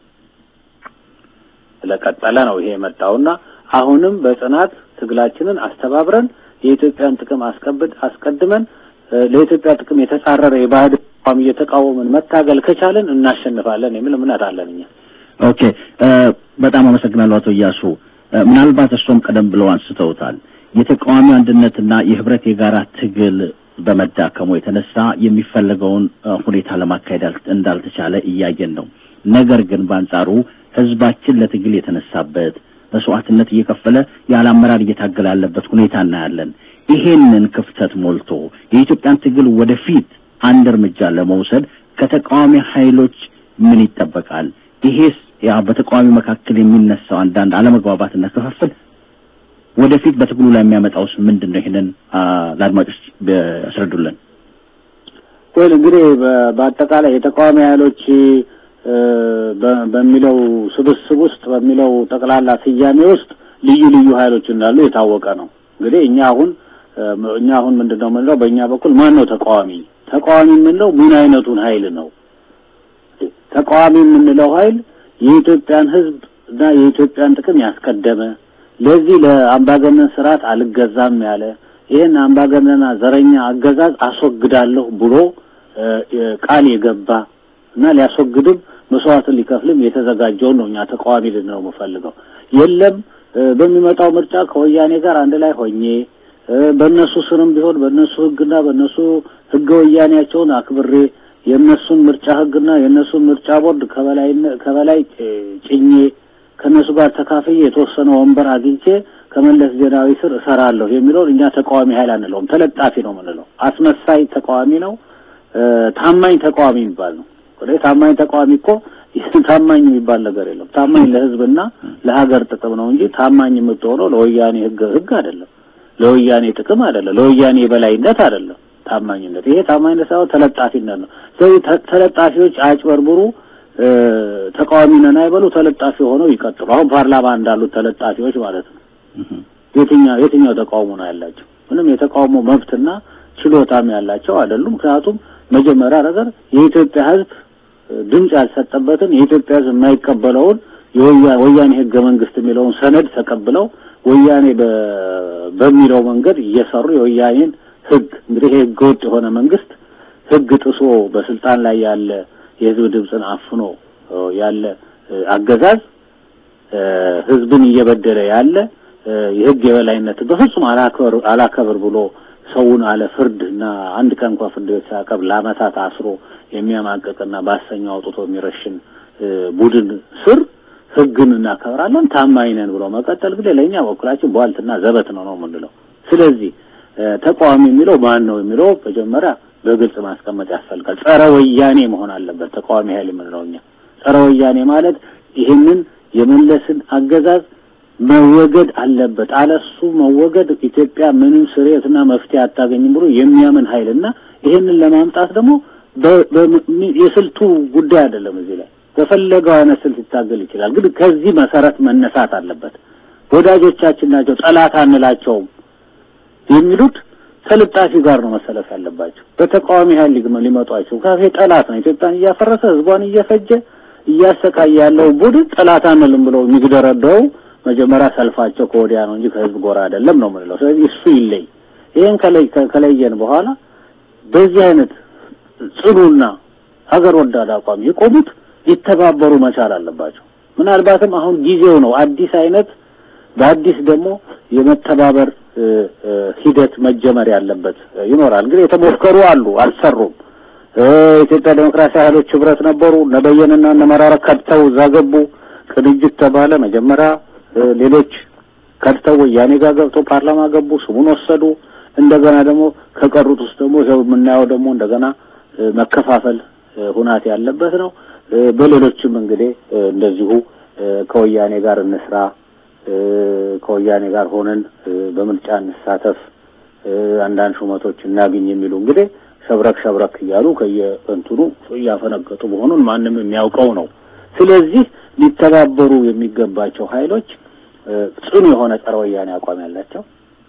ስለቀጠለ ነው ይሄ የመጣውና አሁንም በጽናት ትግላችንን አስተባብረን የኢትዮጵያን ጥቅም አስቀብድ አስቀድመን ለኢትዮጵያ ጥቅም የተጻረረ የባዕድ አቋም እየተቃወምን መታገል ከቻለን እናሸንፋለን የሚል እምነት አለን እኛ። ኦኬ፣ በጣም አመሰግናለሁ አቶ እያሱ። ምናልባት እርሶም ቀደም ብለው አንስተውታል የተቃዋሚ አንድነትና የህብረት የጋራ ትግል በመዳከሙ የተነሳ የሚፈለገውን ሁኔታ ለማካሄድ እንዳልተቻለ እያየን ነው። ነገር ግን በአንጻሩ ህዝባችን ለትግል የተነሳበት መስዋዕትነት እየከፈለ ያለ አመራር እየታገለ ያለበት ሁኔታ እናያለን። ይሄንን ክፍተት ሞልቶ የኢትዮጵያን ትግል ወደፊት አንድ እርምጃ ለመውሰድ ከተቃዋሚ ኃይሎች ምን ይጠበቃል? ይሄስ ያ በተቃዋሚ መካከል የሚነሳው አንዳንድ አለመግባባትና ክፍፍል ወደፊት በትግሉ ላይ የሚያመጣውስ ምንድን ነው? ይሄንን ለአድማጮች ያስረዱልን። ወይ እንግዲህ በአጠቃላይ የተቃዋሚ ኃይሎች በሚለው ስብስብ ውስጥ በሚለው ጠቅላላ ስያሜ ውስጥ ልዩ ልዩ ኃይሎች እንዳሉ የታወቀ ነው። እንግዲህ እኛ አሁን እኛ አሁን ምንድን ነው የምንለው? በእኛ በኩል ማን ነው ተቃዋሚ? ተቃዋሚ የምንለው ምን አይነቱን ኃይል ነው? ተቃዋሚ የምንለው ኃይል የኢትዮጵያን ሕዝብ እና የኢትዮጵያን ጥቅም ያስቀደመ ለዚህ ለአምባገነን ስርዓት አልገዛም ያለ ይህን አምባገነና ዘረኛ አገዛዝ አስወግዳለሁ ብሎ ቃል የገባ እና ሊያስወግድም መስዋዕትን ሊከፍልም የተዘጋጀውን ነው እኛ ተቃዋሚ ልንለው የምፈልገው። የለም በሚመጣው ምርጫ ከወያኔ ጋር አንድ ላይ ሆኜ በእነሱ ስርም ቢሆን በእነሱ ህግና በእነሱ ህገ ወያኔያቸውን አክብሬ የእነሱን ምርጫ ህግና የእነሱን ምርጫ ቦርድ ከበላይ ከበላይ ጭኜ ከእነሱ ጋር ተካፍዬ የተወሰነ ወንበር አግኝቼ ከመለስ ዜናዊ ስር እሰራለሁ የሚለውን እኛ ተቃዋሚ ኃይል አንለውም። ተለጣፊ ነው የምንለው። አስመሳይ ተቃዋሚ ነው። ታማኝ ተቃዋሚ የሚባል ነው። ታማኝ ተቃዋሚ እኮ ታማኝ የሚባል ነገር የለም። ታማኝ ለህዝብና ለሀገር ጥቅም ነው እንጂ ታማኝ የምትሆነው ለወያኔ ህግ ህግ አይደለም፣ ለወያኔ ጥቅም አይደለም፣ ለወያኔ የበላይነት አይደለም። ታማኝነት ይሄ ታማኝነት ሳይሆን ተለጣፊነት ነው። ስለዚህ ተለጣፊዎች አጭበርብሩ፣ ተቃዋሚ ነን አይበሉ፣ ተለጣፊ ሆነው ይቀጥሉ። አሁን ፓርላማ እንዳሉት ተለጣፊዎች ማለት ነው። የትኛው የትኛው ተቃውሞ ነው ያላቸው? ምንም የተቃውሞ መብትና ችሎታም ያላቸው አይደሉም። ምክንያቱም መጀመሪያ ነገር የኢትዮጵያ ህዝብ ድምፅ ያልሰጠበትን የኢትዮጵያ ህዝብ የማይቀበለውን የወያኔ ህገ መንግስት የሚለውን ሰነድ ተቀብለው ወያኔ በሚለው መንገድ እየሰሩ የወያኔን ህግ እንግዲህ ይሄ ህገ ወጥ የሆነ መንግስት ህግ ጥሶ በስልጣን ላይ ያለ የህዝብ ድምፅን አፍኖ ያለ አገዛዝ ህዝብን እየበደለ ያለ የህግ የበላይነት በፍጹም አላከብር አላከብር ብሎ ሰውን አለ ፍርድ እና አንድ ቀን እንኳን ፍርድ ቤት ሳያቀርብ ለአመታት አስሮ የሚያማቅቅና በአሰኛው አውጥቶ የሚረሽን ቡድን ስር ህግን እናከብራለን ታማኝ ነን ብሎ መቀጠል ግን ለእኛ በኩላችን ቧልትና ዘበት ነው ነው የምንለው። ስለዚህ ተቃዋሚ የሚለው ማን ነው የሚለው መጀመሪያ በግልጽ ማስቀመጥ ያስፈልጋል። ጸረ ወያኔ መሆን አለበት ተቃዋሚ ኃይል የምንለው እኛ። ጸረ ወያኔ ማለት ይህንን የመለስን አገዛዝ መወገድ አለበት፣ አለሱ መወገድ ኢትዮጵያ ምንም ስርየትና መፍትሄ አታገኝም ብሎ የሚያምን ኃይልና ይህንን ለማምጣት ደግሞ የስልቱ ጉዳይ አይደለም። እዚህ ላይ በፈለገው አይነት ስልት ይታገል ይችላል። ግን ከዚህ መሰረት መነሳት አለበት። ወዳጆቻችን ናቸው፣ ጠላት አንላቸውም የሚሉት ተልጣፊ ጋር ነው መሰለፍ ያለባቸው። በተቃዋሚ ኃይል ሊመጧቸው ካፌ ጠላት ነው፣ ኢትዮጵያን እያፈረሰ ህዝቧን እየፈጀ እያሰቃየ ያለው ቡድን ጠላት አንልም ብለው የሚግደረደው መጀመሪያ ሰልፋቸው ከወዲያ ነው እንጂ ከህዝብ ጎራ አይደለም ነው የምንለው። ስለዚህ እሱ ይለይ። ይሄን ከለየን በኋላ በዚህ አይነት ጽኑና ሀገር ወዳድ አቋም የቆሙት ሊተባበሩ መቻል አለባቸው። ምናልባትም አሁን ጊዜው ነው አዲስ አይነት በአዲስ ደግሞ የመተባበር ሂደት መጀመር ያለበት ይኖራል። እንግዲህ የተሞከሩ አሉ፣ አልሰሩም። የኢትዮጵያ ዴሞክራሲያዊ ኃይሎች ህብረት ነበሩ። እነ በየነና እነ መራራ ከድተው እዛ ገቡ። ቅንጅት ተባለ። መጀመሪያ ሌሎች ከድተው ወያኔ ጋር ገብተው ፓርላማ ገቡ፣ ስሙን ወሰዱ። እንደገና ደግሞ ከቀሩት ውስጥ ደግሞ ይኸው የምናየው ደግሞ እንደገና መከፋፈል ሁናት ያለበት ነው። በሌሎችም እንግዲህ እንደዚሁ ከወያኔ ጋር እንስራ፣ ከወያኔ ጋር ሆነን በምርጫ እንሳተፍ፣ አንዳንድ ሹመቶች እናግኝ የሚሉ እንግዲህ ሸብረክ ሸብረክ እያሉ ከየእንትኑ እያፈነገጡ መሆኑን ማንም የሚያውቀው ነው። ስለዚህ ሊተባበሩ የሚገባቸው ኃይሎች ጽኑ የሆነ ጸረ ወያኔ አቋም ያላቸው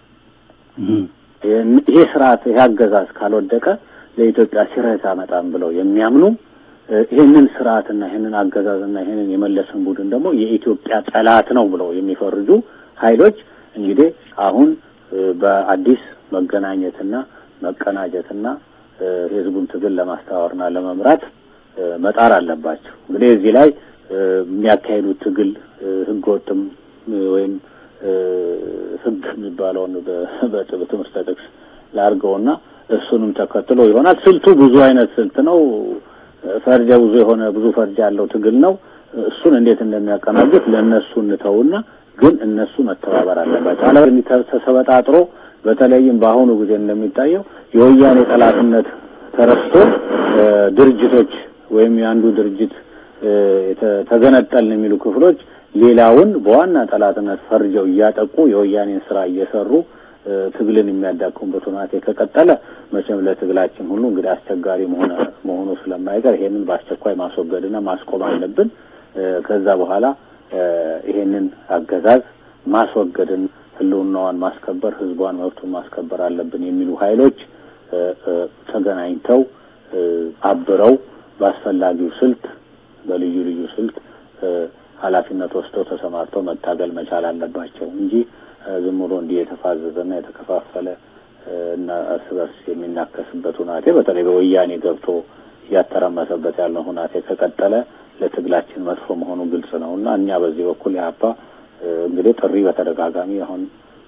ይሄ ስርዓት ይሄ አገዛዝ ካልወደቀ ለኢትዮጵያ ሲረት አመጣም ብለው የሚያምኑ ይህንን ስርዓትና ይህንን አገዛዝና ይህንን የመለስን ቡድን ደግሞ የኢትዮጵያ ጠላት ነው ብለው የሚፈርጁ ኃይሎች እንግዲህ አሁን በአዲስ መገናኘትና መቀናጀትና የህዝቡን ትግል ለማስተዋወርና ለመምራት መጣር አለባቸው። እንግዲህ እዚህ ላይ የሚያካሂዱት ትግል ህገ ወጥም ወይም ህግ የሚባለውን በትምህርት ጥቅስ ላድርገውና እሱንም ተከትሎ ይሆናል። ስልቱ ብዙ አይነት ስልት ነው። ፈርጀ ብዙ የሆነ ብዙ ፈርጀ ያለው ትግል ነው። እሱን እንዴት እንደሚያቀናጁት ለእነሱ እንተውና ግን እነሱ መተባበር አለባቸው። አለ ተሰበጣጥሮ በተለይም በአሁኑ ጊዜ እንደሚታየው የወያኔ ጠላትነት ተረስቶ ድርጅቶች ወይም የአንዱ ድርጅት ተገነጠልን የሚሉ ክፍሎች ሌላውን በዋና ጠላትነት ፈርጀው እያጠቁ የወያኔን ስራ እየሰሩ ትግልን የሚያዳክሙበት ሁናቴ ከቀጠለ መቼም ለትግላችን ሁሉ እንግዲህ አስቸጋሪ መሆነ መሆኑ ስለማይቀር ይሄንን በአስቸኳይ ማስወገድና ማስቆም አለብን። ከዛ በኋላ ይሄንን አገዛዝ ማስወገድን ህልውናዋን ማስከበር፣ ህዝቧን መብቱን ማስከበር አለብን የሚሉ ኃይሎች ተገናኝተው አብረው በአስፈላጊው ስልት በልዩ ልዩ ስልት ኃላፊነት ወስደው ተሰማርተው መታገል መቻል አለባቸው እንጂ ዝም ብሎ እንዲህ የተፋዘዘና የተከፋፈለ እና እርስ በርስ የሚናከስበት ሁናቴ በተለይ በወያኔ ገብቶ እያተረመሰበት ያለው ሁናቴ ከቀጠለ ለትግላችን መጥፎ መሆኑ ግልጽ ነው እና እኛ በዚህ በኩል የሀፓ እንግዲህ ጥሪ በተደጋጋሚ አሁን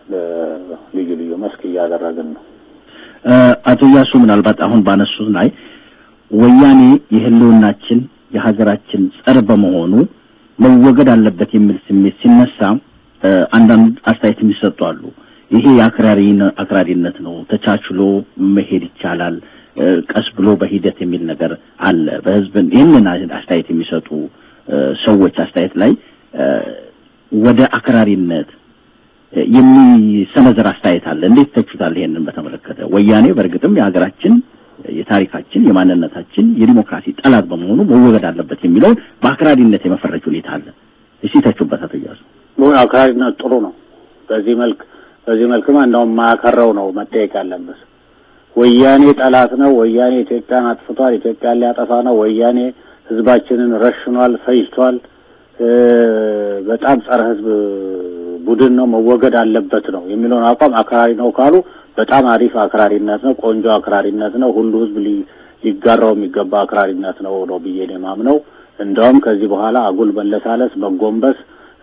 ልዩ ልዩ መስክ እያደረግን ነው። አቶ እያሱ ምናልባት አሁን ባነሱት ላይ ወያኔ የህልውናችን የሀገራችን ጸር በመሆኑ መወገድ አለበት የሚል ስሜት ሲነሳ አንዳንድ አስተያየት የሚሰጡ አሉ። ይሄ የአክራሪ አክራሪነት ነው፣ ተቻችሎ መሄድ ይቻላል፣ ቀስ ብሎ በሂደት የሚል ነገር አለ። በህዝብን ይህንን አስተያየት የሚሰጡ ሰዎች አስተያየት ላይ ወደ አክራሪነት የሚሰነዘር አስተያየት አለ። እንዴት ተቹታል? ይሄንን በተመለከተ ወያኔ በእርግጥም የሀገራችን የታሪካችን የማንነታችን የዲሞክራሲ ጠላት በመሆኑ መወገድ አለበት የሚለውን በአክራሪነት የመፈረጅ ሁኔታ አለ። እስቲ ተቹበት አቶ እያሱ። አክራሪነት ጥሩ ነው። በዚህ መልክ በዚህ መልክማ እንደውም ማያከረው ነው መጠየቅ ያለበት። ወያኔ ጠላት ነው፣ ወያኔ ኢትዮጵያን አጥፍቷል፣ ኢትዮጵያን ሊያጠፋ ነው፣ ወያኔ ህዝባችንን ረሽኗል፣ ፈጅቷል፣ በጣም ጸረ ህዝብ ቡድን ነው፣ መወገድ አለበት ነው የሚለውን አቋም አክራሪ ነው ካሉ በጣም አሪፍ አክራሪነት ነው፣ ቆንጆ አክራሪነት ነው፣ ሁሉ ህዝብ ሊጋራው የሚገባ አክራሪነት ነው ነው ብዬ ነው የማምነው። እንደውም ከዚህ በኋላ አጉል መለሳለስ፣ መጎንበስ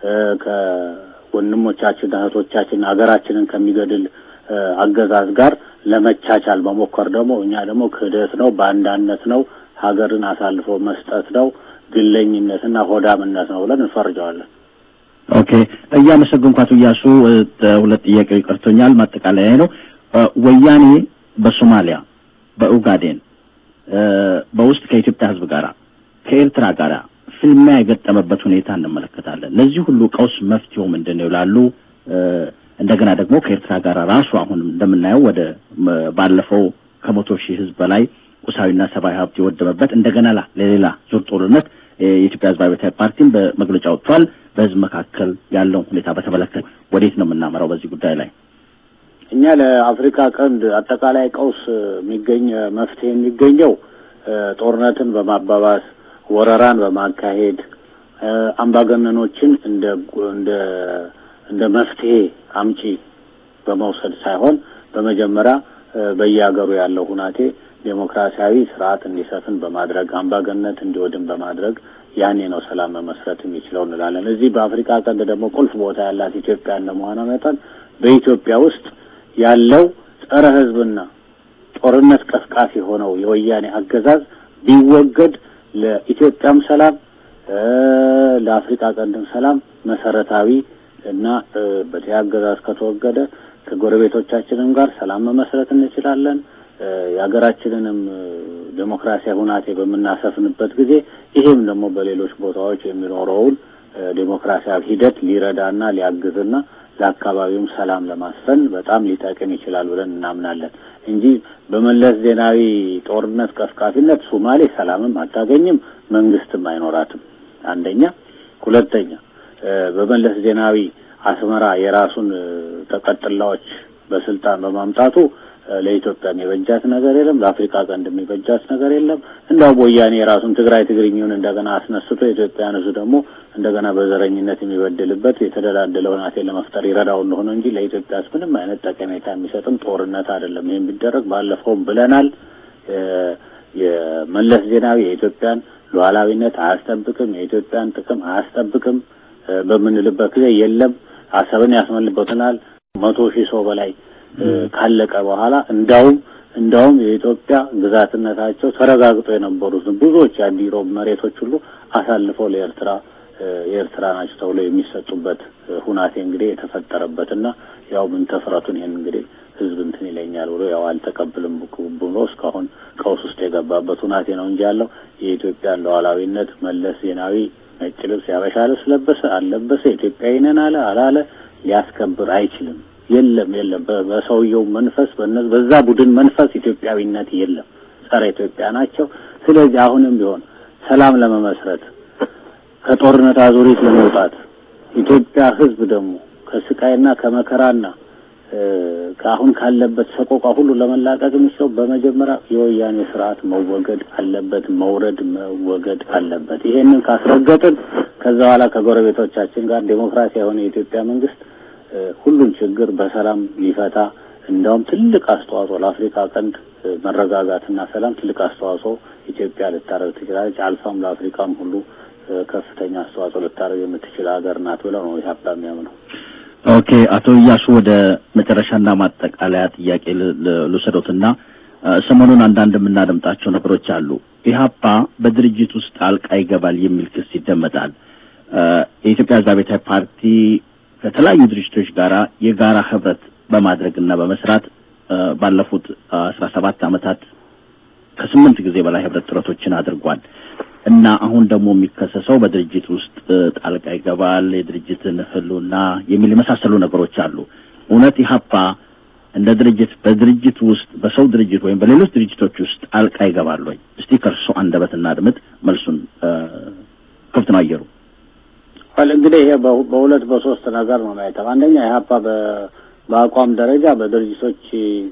ከወንድሞቻችን እህቶቻችን ሀገራችንን ከሚገድል አገዛዝ ጋር ለመቻቻል መሞከር ደግሞ እኛ ደግሞ ክህደት ነው፣ ባንዳነት ነው፣ ሀገርን አሳልፎ መስጠት ነው፣ ግለኝነትና ሆዳምነት ነው ብለን እንፈርጀዋለን። ኦኬ፣ እያመሰገንኩ አቶ እያሱ ሁለት ጥያቄዎች ቀርቶኛል። ማጠቃለያ ነው። ወያኔ በሶማሊያ በኡጋዴን በውስጥ ከኢትዮጵያ ህዝብ ጋር ከኤርትራ ጋር ፍልሚያ የገጠመበት ሁኔታ እንመለከታለን። ለዚህ ሁሉ ቀውስ መፍትሄው ምንድን ነው ይላሉ። እንደገና ደግሞ ከኤርትራ ጋር ራሱ አሁንም እንደምናየው ወደ ባለፈው ከመቶ ሺህ ህዝብ በላይ ቁሳዊና ሰብአዊ ሀብት የወደመበት እንደገና ለሌላ ዙር ጦርነት የኢትዮጵያ ህዝባዊ አብዮታዊ ፓርቲም በመግለጫ ወጥቷል። በህዝብ መካከል ያለውን ሁኔታ በተመለከተ ወዴት ነው የምናመራው በዚህ ጉዳይ ላይ? እኛ ለአፍሪካ ቀንድ አጠቃላይ ቀውስ የሚገኝ መፍትሄ የሚገኘው ጦርነትን በማባባስ ወረራን በማካሄድ አምባገነኖችን እንደ እንደ እንደ መፍትሄ አምጪ በመውሰድ ሳይሆን በመጀመሪያ በየሀገሩ ያለው ሁናቴ ዴሞክራሲያዊ ስርዓት እንዲሰፍን በማድረግ አምባገነት እንዲወድን በማድረግ ያኔ ነው ሰላም መመስረት የሚችለው እንላለን። እዚህ በአፍሪካ ቀንድ ደግሞ ቁልፍ ቦታ ያላት ኢትዮጵያ እንደመሆኗ መጠን በኢትዮጵያ ውስጥ ያለው ጸረ ህዝብና ጦርነት ቀስቃሽ የሆነው የወያኔ አገዛዝ ቢወገድ ለኢትዮጵያም ሰላም ለአፍሪካ ቀንድም ሰላም መሰረታዊ እና በዚህ አገዛዝ ከተወገደ ከጎረቤቶቻችንም ጋር ሰላም መመስረት እንችላለን። የሀገራችንንም ዴሞክራሲያዊ ሁናቴ በምናሰፍንበት ጊዜ ይሄም ደግሞ በሌሎች ቦታዎች የሚኖረውን ዴሞክራሲያዊ ሂደት ሊረዳና ሊያግዝና ለአካባቢውም ሰላም ለማስፈን በጣም ሊጠቅም ይችላል ብለን እናምናለን እንጂ በመለስ ዜናዊ ጦርነት ቀስቃፊነት ሶማሌ ሰላምም አታገኝም፣ መንግስትም አይኖራትም። አንደኛ። ሁለተኛ በመለስ ዜናዊ አስመራ የራሱን ተቀጥላዎች በስልጣን በማምጣቱ ለኢትዮጵያም የበጃት ነገር የለም፣ ለአፍሪካ ቀንድ የሚበጃት ነገር የለም። እንዳው ወያኔ የራሱን ትግራይ ትግርኛውን እንደገና አስነስቶ የኢትዮጵያን ሕዝብ ደግሞ እንደገና በዘረኝነት የሚበድልበት የተደላደለ ሁናቴ ለመፍጠር ይረዳው እንደሆነ እንጂ ለኢትዮጵያ ምንም አይነት ጠቀሜታ የሚሰጥም ጦርነት አይደለም። ይህም ቢደረግ ባለፈውም ብለናል። የመለስ ዜናዊ የኢትዮጵያን ሉዓላዊነት አያስጠብቅም፣ የኢትዮጵያን ጥቅም አያስጠብቅም በምንልበት ጊዜ የለም አሰብን ያስመልበትናል መቶ ሺህ ሰው በላይ ካለቀ በኋላ እንዳውም እንዳውም የኢትዮጵያ ግዛትነታቸው ተረጋግጦ የነበሩትን ብዙዎች የአዲሮብ መሬቶች ሁሉ አሳልፈው ለኤርትራ የኤርትራ ናቸው ተብሎ የሚሰጡበት ሁናቴ እንግዲህ የተፈጠረበትና ያው ምን ተፍረቱን ይሄን እንግዲህ ህዝብ እንትን ይለኛል ብሎ ያው አልተቀብልም ብሎ እስካሁን ቀውስ ውስጥ የገባበት ሁናቴ ነው እንጂ ያለው የኢትዮጵያን ሉዓላዊነት መለስ ዜናዊ ነጭ ልብስ ያበሻ ልብስ ለበሰ አልለበሰ ኢትዮጵያዊ ነን አለ አላለ ሊያስከብር አይችልም። የለም የለም። በሰውየው መንፈስ በዛ ቡድን መንፈስ ኢትዮጵያዊነት የለም። ጸረ ኢትዮጵያ ናቸው። ስለዚህ አሁንም ቢሆን ሰላም ለመመስረት ከጦርነት አዙሪት ለመውጣት ኢትዮጵያ ህዝብ ደግሞ ከስቃይና ከመከራና ከአሁን ካለበት ሰቆቃ ሁሉ ለመላቀቅ የሚችለው በመጀመሪያ የወያኔ ስርዓት መወገድ አለበት፣ መውረድ መወገድ አለበት። ይሄንን ካስረገጥን ከዛ በኋላ ከጎረቤቶቻችን ጋር ዴሞክራሲ የሆነ የኢትዮጵያ መንግስት ሁሉን ችግር በሰላም ሊፈታ እንዲያውም ትልቅ አስተዋጽኦ ለአፍሪካ ቀንድ መረጋጋትና ሰላም ትልቅ አስተዋጽኦ ኢትዮጵያ ልታደርግ ትችላለች። አልፋም ለአፍሪካም ሁሉ ከፍተኛ አስተዋጽኦ ልታደርግ የምትችል ሀገር ናት ብለው ነው ኢህአፓ የሚያምነው። ኦኬ፣ አቶ እያሱ ወደ መጨረሻና ማጠቃለያ ጥያቄ ልውሰዶትና ሰሞኑን አንዳንድ የምናደምጣቸው ነገሮች አሉ። ኢህአፓ በድርጅት ውስጥ ጣልቃ ይገባል የሚል ክስ ይደመጣል። የኢትዮጵያ ሕዝብ አብዮታዊ ፓርቲ ከተለያዩ ድርጅቶች ጋር የጋራ ህብረት በማድረግና በመስራት ባለፉት አስራ ሰባት ዓመታት ከስምንት ጊዜ በላይ ህብረት ጥረቶችን አድርጓል እና አሁን ደግሞ የሚከሰሰው በድርጅት ውስጥ ጣልቃ ይገባል፣ የድርጅትን ህልውና የሚል የመሳሰሉ ነገሮች አሉ። እውነት ኢህአፓ እንደ ድርጅት በድርጅት ውስጥ በሰው ድርጅት ወይም በሌሎች ድርጅቶች ውስጥ ጣልቃ ይገባል ወይ? እስቲ ከእርሶ አንደበት እናድምጥ። መልሱን ክፍት ነው አየሩ። እንግዲህ ይሄ በሁለት በሶስት ነገር ነው ማየተው። አንደኛ ኢህአፓ በአቋም ደረጃ በድርጅቶች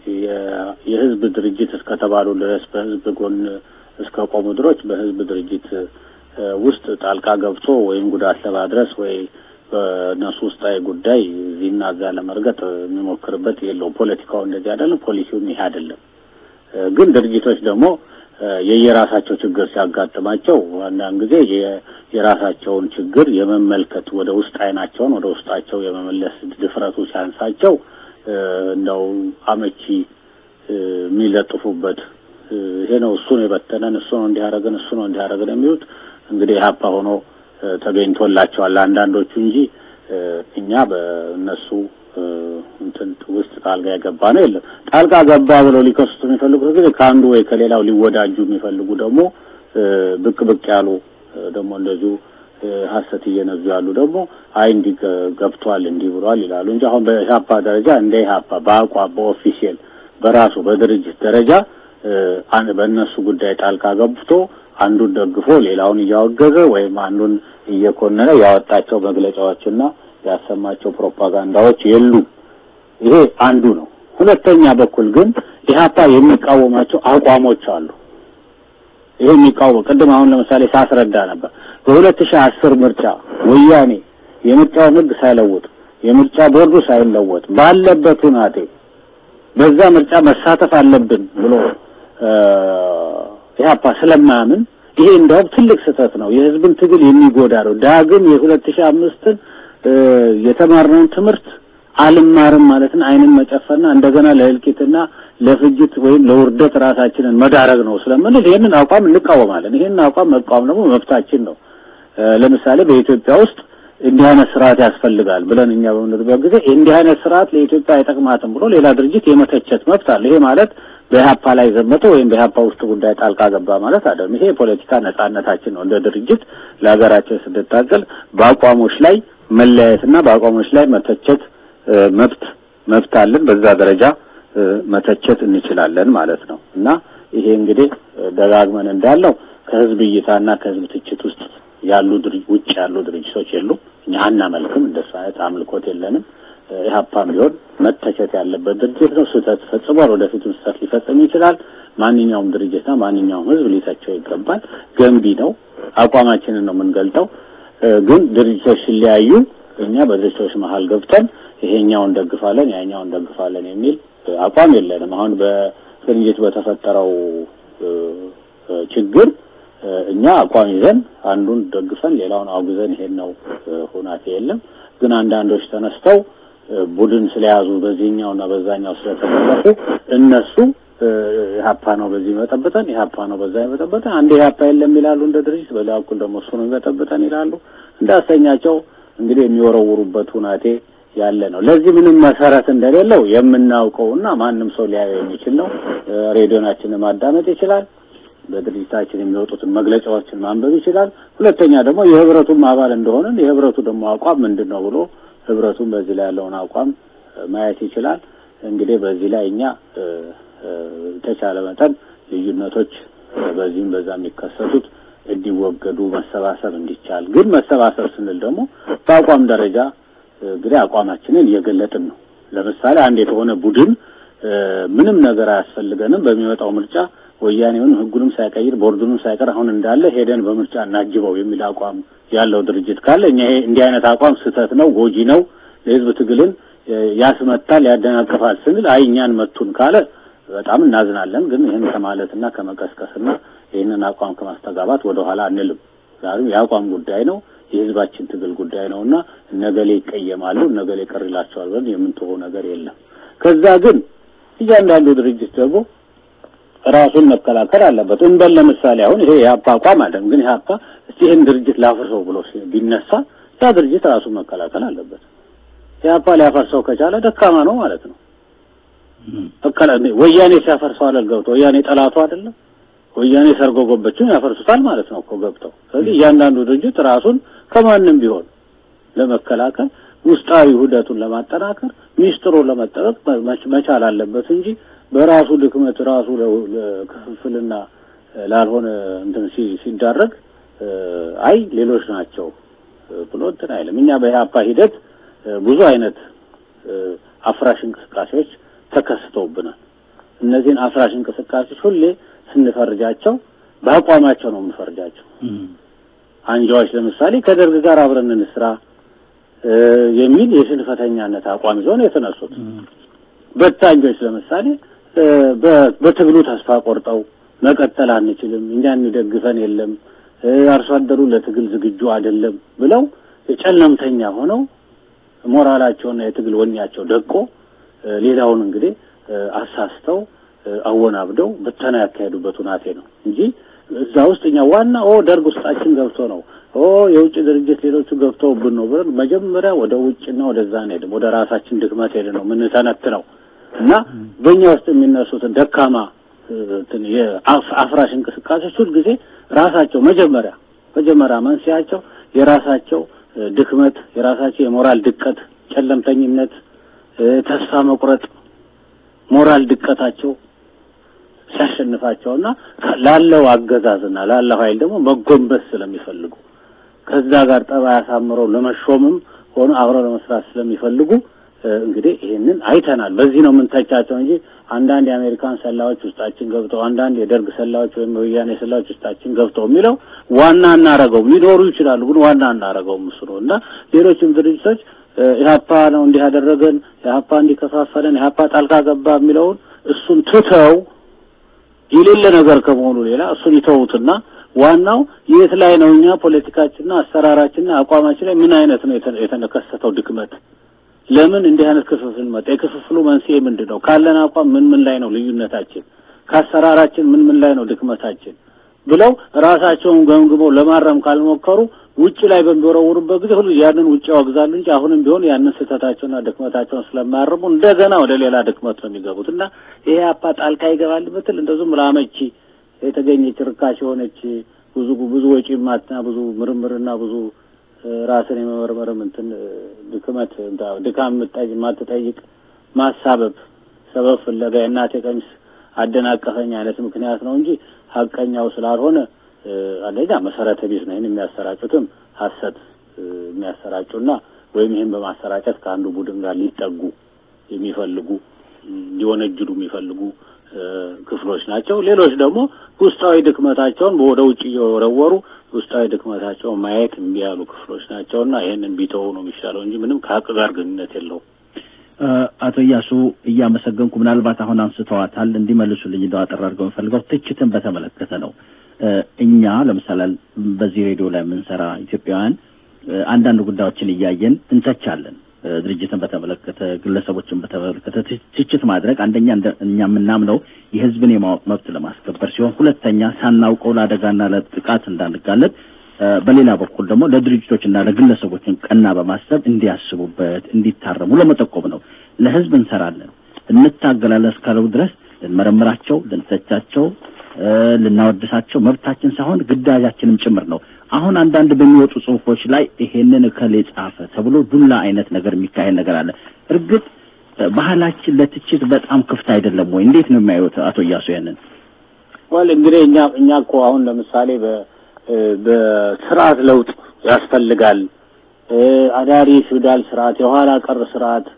የህዝብ ድርጅት እስከተባሉ ድረስ በህዝብ ጎን እስከ ቆሙ ድሮች በህዝብ ድርጅት ውስጥ ጣልቃ ገብቶ ወይም ጉዳት ለማድረስ ወይ በእነሱ ውስጣዊ ጉዳይ እዚህና እዛ ለመርገጥ የሚሞክርበት የለውም። ፖለቲካው እንደዚህ አይደለም፣ ፖሊሲውም ይሄ አይደለም። ግን ድርጅቶች ደግሞ የየራሳቸው ችግር ሲያጋጥማቸው አንዳንድ ጊዜ የራሳቸውን ችግር የመመልከት ወደ ውስጥ አይናቸውን ወደ ውስጣቸው የመመለስ ድፍረቱ ሲያንሳቸው እንደው አመቺ የሚለጥፉበት ይሄ ነው እሱ ነው የበተነን፣ እሱ ነው እንዲያደርገን፣ እሱ ነው እንዲያደርገን የሚሉት እንግዲህ ሀፓ ሆኖ ተገኝቶላቸዋል አንዳንዶቹ እንጂ እኛ በእነሱ እንትን ውስጥ ጣልቃ የገባ ነው የለም። ጣልቃ ገባ ብለው ሊከሱት የሚፈልጉት ጊዜ ከአንዱ ወይ ከሌላው ሊወዳጁ የሚፈልጉ ደግሞ ብቅ ብቅ ያሉ ደግሞ እንደዚሁ ሀሰት እየነዙ ያሉ ደግሞ አይ እንዲህ ገብቷል እንዲህ ብሏል ይላሉ እንጂ አሁን በኢህአፓ ደረጃ እንደ ኢህአፓ በአቋም በኦፊሴል በራሱ በድርጅት ደረጃ በእነሱ ጉዳይ ጣልቃ ገብቶ አንዱን ደግፎ ሌላውን እያወገዘ ወይም አንዱን እየኮነነ ያወጣቸው መግለጫዎችና ያሰማቸው ፕሮፓጋንዳዎች የሉም። ይሄ አንዱ ነው። ሁለተኛ በኩል ግን ኢህአፓ የሚቃወማቸው አቋሞች አሉ። ይሄ የሚቃወም ቅድም አሁን ለምሳሌ ሳስረዳ ነበር። በሁለት ሺህ አስር ምርጫ ወያኔ የምርጫውን ሕግ ሳይለውጥ የምርጫ ቦርዱ ሳይለወጥ ባለበት ሁናቴ በዛ ምርጫ መሳተፍ አለብን ብሎ ኢህአፓ ስለማያምን ይሄ እንደውም ትልቅ ስህተት ነው። የህዝብን ትግል የሚጎዳ ነው። ዳግም የሁለት ሺህ አምስትን የተማርነውን ትምህርት አልማርም ማለትን አይንን መጨፈንና እንደገና ለእልቂትና ለፍጅት ወይም ለውርደት ራሳችንን መዳረግ ነው ስለምንል ይሄንን አቋም እንቃወማለን። ይሄንን አቋም መቃወም ደግሞ መብታችን ነው። ለምሳሌ በኢትዮጵያ ውስጥ እንዲህ አይነት ስርዓት ያስፈልጋል ብለን እኛ በምንልበት ጊዜ እንዲህ አይነት ስርዓት ለኢትዮጵያ አይጠቅማትም ብሎ ሌላ ድርጅት የመተቸት መብት አለ። ይሄ ማለት በኢህአፓ ላይ ዘመተ ወይም በኢህአፓ ውስጥ ጉዳይ ጣልቃ ገባ ማለት አይደለም። ይሄ የፖለቲካ ነጻነታችን ነው። እንደ ድርጅት ለሀገራችን ስንታገል በአቋሞች ላይ መለያየትና በአቋሞች ላይ መተቸት መብት መብት አለን። በዛ ደረጃ መተቸት እንችላለን ማለት ነው እና ይሄ እንግዲህ ደጋግመን እንዳለው ከህዝብ እይታና ከህዝብ ትችት ውስጥ ያሉ ውጭ ያሉ ድርጅቶች የሉም። እኛ አናመልክም፣ እንደሱ አይነት አምልኮት የለንም። ኢህአፓም ቢሆን መተቸት ያለበት ድርጅት ነው። ስህተት ፈጽሟል፣ ወደፊትም ስህተት ሊፈጽም ይችላል። ማንኛውም ድርጅትና ማንኛውም ህዝብ ሊተቸው ይገባል። ገንቢ ነው፣ አቋማችንን ነው የምንገልጠው። ግን ድርጅቶች ሲለያዩ እኛ በድርጅቶች መሀል ገብተን ይሄኛውን ደግፋለን ያኛውን ደግፋለን የሚል አቋም የለንም። አሁን በቅንጅት በተፈጠረው ችግር እኛ አቋም ይዘን አንዱን ደግፈን ሌላውን አውግዘን ይሄን ነው ሁናቴ የለም። ግን አንዳንዶች ተነስተው ቡድን ስለያዙ በዚህኛውና በዛኛው ስለተደረፉ እነሱ ኢህአፓ ነው በዚህ መጠበጠን ኢህአፓ ነው በዛ መጠበጠን አንድ ኢህአፓ የለም ይላሉ እንደ ድርጅት፣ በሌላ በኩል ደግሞ እሱ ነው የሚመጠብጠን ይላሉ። እንዳሰኛቸው እንግዲህ የሚወረውሩበት ሁናቴ ያለ ነው። ለዚህ ምንም መሰረት እንደሌለው የምናውቀውና ማንም ሰው ሊያየው የሚችል ነው። ሬዲዮናችንን ማዳመጥ ይችላል። በድርጅታችን የሚወጡትን መግለጫዎችን ማንበብ ይችላል። ሁለተኛ ደግሞ የህብረቱም አባል እንደሆንን የህብረቱ ደግሞ አቋም ምንድን ነው ብሎ ህብረቱን በዚህ ላይ ያለውን አቋም ማየት ይችላል። እንግዲህ በዚህ ላይ እኛ የተቻለ መጠን ልዩነቶች በዚህም በዛ የሚከሰቱት እንዲወገዱ መሰባሰብ እንዲቻል፣ ግን መሰባሰብ ስንል ደግሞ በአቋም ደረጃ እንግዲህ አቋማችንን እየገለጥን ነው። ለምሳሌ አንድ የተሆነ ቡድን ምንም ነገር አያስፈልገንም በሚመጣው ምርጫ ወያኔውን ህጉንም ሳይቀይር ቦርዱንም ሳይቀር አሁን እንዳለ ሄደን በምርጫ እናጅበው የሚል አቋም ያለው ድርጅት ካለ እኛ ይሄ እንዲህ አይነት አቋም ስህተት ነው፣ ጎጂ ነው፣ ለህዝብ ትግልን ያስመታል፣ ያደናቅፋል ስንል አይ እኛን መቱን ካለ በጣም እናዝናለን። ግን ይህን ከማለትና ከመቀስቀስና ይህንን አቋም ከማስተጋባት ወደ ኋላ አንልም። ዛሬም የአቋም ጉዳይ ነው፣ የህዝባችን ትግል ጉዳይ ነውና እነገሌ ይቀየማሉ፣ እነገሌ ቅር ይላቸዋል ብለን የምንትሆ ነገር የለም። ከዛ ግን እያንዳንዱ ድርጅት ደግሞ ራሱን መከላከል አለበት። እንበል ለምሳሌ አሁን ይሄ የሀፓ አቋም አለም፣ ግን የሀፓ እስቲ ይህን ድርጅት ላፍርሰው ብሎ ቢነሳ ያ ድርጅት ራሱን መከላከል አለበት። የሀፓ ሊያፈርሰው ከቻለ ደካማ ነው ማለት ነው። ወያኔ ሲያፈርሰው አለል ገብተው ወያኔ ጠላቱ አይደለም። ወያኔ ሰርጎ ገቦችን ያፈርሱታል ማለት ነው እኮ ገብተው። ስለዚህ እያንዳንዱ ድርጅት ራሱን ከማንም ቢሆን ለመከላከል ውስጣዊ ውህደቱን ለማጠናከር ሚስጥሩን ለመጠበቅ መቻል አለበት እንጂ በራሱ ድክመት ራሱ ለክፍፍልና ላልሆነ እንትን ሲዳረግ አይ ሌሎች ናቸው ብሎ እንትን አይልም። እኛ በኢህአፓ ሂደት ብዙ አይነት አፍራሽ እንቅስቃሴዎች ተከስተውብናል። እነዚህን አፍራሽ እንቅስቃሴዎች ሁሌ ስንፈርጃቸው በአቋማቸው ነው የምንፈርጃቸው። አንጃዎች ለምሳሌ ከደርግ ጋር አብረን እንስራ የሚል የሽንፈተኛነት አቋም ይዘው ነው የተነሱት። በታኞች ለምሳሌ በትግሉ ተስፋ ቆርጠው መቀጠል አንችልም፣ እኛን የሚደግፈን የለም፣ አርሶ አደሩ ለትግል ዝግጁ አይደለም ብለው ጨለምተኛ ሆነው ሞራላቸውና የትግል ወኔያቸው ደቆ ሌላውን እንግዲህ አሳስተው አወናብደው ብተና ያካሄዱበት ሁናቴ ነው እንጂ እዛ ውስጥ እኛ ዋና ኦ ደርግ ውስጣችን ገብቶ ነው ኦ የውጭ ድርጅት ሌሎቹ ገብተውብን ነው ብለን መጀመሪያ ወደ ውጭና ወደዛ አንሄድም። ወደ ራሳችን ድክመት ሄደን ነው የምንተነትነው እና በእኛ ውስጥ የሚነሱትን ደካማ የአፍራሽ እንቅስቃሴዎች ሁልጊዜ ራሳቸው መጀመሪያ መጀመሪያ መንስኤያቸው የራሳቸው ድክመት፣ የራሳቸው የሞራል ድቀት፣ ጨለምተኝነት፣ ተስፋ መቁረጥ፣ ሞራል ድቀታቸው ሲያሸንፋቸውና ላለው አገዛዝና ላለው ኃይል ደግሞ መጎንበስ ስለሚፈልጉ ከዛ ጋር ጠባይ አሳምረው ለመሾምም ሆኖ አብረው ለመስራት ስለሚፈልጉ እንግዲህ ይህንን አይተናል። በዚህ ነው የምንተቻቸው እንጂ አንዳንድ የአሜሪካን ሰላዮች ውስጣችን ገብተው አንዳንድ የደርግ ሰላዮች ወይም የወያኔ ሰላዮች ውስጣችን ገብተው የሚለው ዋና እናረገውም ሊኖሩ ይችላሉ፣ ግን ዋና እናረገውም እሱ ነው እና ሌሎችም ድርጅቶች ኢህአፓ ነው እንዲህ ያደረገን፣ ኢህአፓ እንዲከፋፈለን፣ ኢህአፓ ጣልቃ ገባ የሚለውን እሱን ትተው የሌለ ነገር ከመሆኑ ሌላ እሱን ይተውትና ዋናው የት ላይ ነው እኛ ፖለቲካችንና አሰራራችንና አቋማችን ላይ ምን አይነት ነው የተከሰተው ድክመት ለምን እንዲህ አይነት ክፍፍል መጣ? የክፍፍሉ መንስኤ ምንድን ነው? ካለን አቋም ምን ምን ላይ ነው ልዩነታችን? ከአሰራራችን ምን ምን ላይ ነው ድክመታችን? ብለው ራሳቸውን ገምግመው ለማረም ካልሞከሩ ውጭ ላይ በሚወረውሩበት ጊዜ ሁሉ ያንን ውጭ ያወግዛሉ እንጂ አሁንም ቢሆን ያንን ስህተታቸውና ድክመታቸውን ስለማያርሙ እንደገና ወደ ሌላ ድክመት ነው የሚገቡት እና ይሄ አፓ ጣልቃ ይገባል ብትል እንደዚሁም ላመቺ የተገኘች ርካሽ የሆነች ብዙ ብዙ ወጪ ማትና ብዙ ምርምርና ብዙ ራስን የመመርመርም እንትን ድክመት ድካም የማትጠይቅ ማሳበብ ሰበብ ፍለጋ የእናቴ ቀሚስ አደናቀፈኝ አይነት ምክንያት ነው እንጂ ሀቀኛው ስላልሆነ አንደኛ መሰረተ ቢስ ነው። ይህን የሚያሰራጩትም ሀሰት የሚያሰራጩና ወይም ይህን በማሰራጨት ከአንዱ ቡድን ጋር ሊጠጉ የሚፈልጉ ሊወነጅሉ የሚፈልጉ ክፍሎች ናቸው። ሌሎች ደግሞ ውስጣዊ ድክመታቸውን ወደ ውጭ እየወረወሩ ውስጣዊ ድክመታቸውን ማየት እምቢ ያሉ ክፍሎች ናቸውና ይህንን ቢተው ነው የሚሻለው እንጂ ምንም ከሀቅ ጋር ግንኙነት የለውም። አቶ እያሱ እያመሰገንኩ ምናልባት አሁን አንስተዋታል እንዲመልሱልኝ እንደው አጠር አድርገው የምፈልገው ትችትን በተመለከተ ነው። እኛ ለምሳሌ በዚህ ሬዲዮ ላይ የምንሰራ ኢትዮጵያውያን አንዳንድ ጉዳዮችን እያየን እንተቻለን። ድርጅትን በተመለከተ ግለሰቦችን በተመለከተ ትችት ማድረግ አንደኛ እኛ የምናምነው የሕዝብን የማወቅ መብት ለማስከበር ሲሆን፣ ሁለተኛ ሳናውቀው ለአደጋና ለጥቃት እንዳንጋለጥ፣ በሌላ በኩል ደግሞ ለድርጅቶችና ለግለሰቦችን ቀና በማሰብ እንዲያስቡበት እንዲታረሙ ለመጠቆም ነው። ለሕዝብ እንሰራለን፣ እንታገላለን እስካለው ድረስ ልንመረምራቸው፣ ልንተቻቸው ልናወድሳቸው መብታችን ሳይሆን ግዳጃችንም ጭምር ነው። አሁን አንዳንድ በሚወጡ ጽሁፎች ላይ ይሄንን እከሌ ጻፈ ተብሎ ዱላ አይነት ነገር የሚካሄድ ነገር አለ። እርግጥ ባህላችን ለትችት በጣም ክፍት አይደለም ወይ? እንዴት ነው የሚያዩት አቶ እያሱ ያንን? ወል እንግዲህ እኛ እኛ እኮ አሁን ለምሳሌ በ በስርዓት ለውጥ ያስፈልጋል አዳሪ ፊውዳል ስርዓት፣ የኋላ ቀር ስርዓት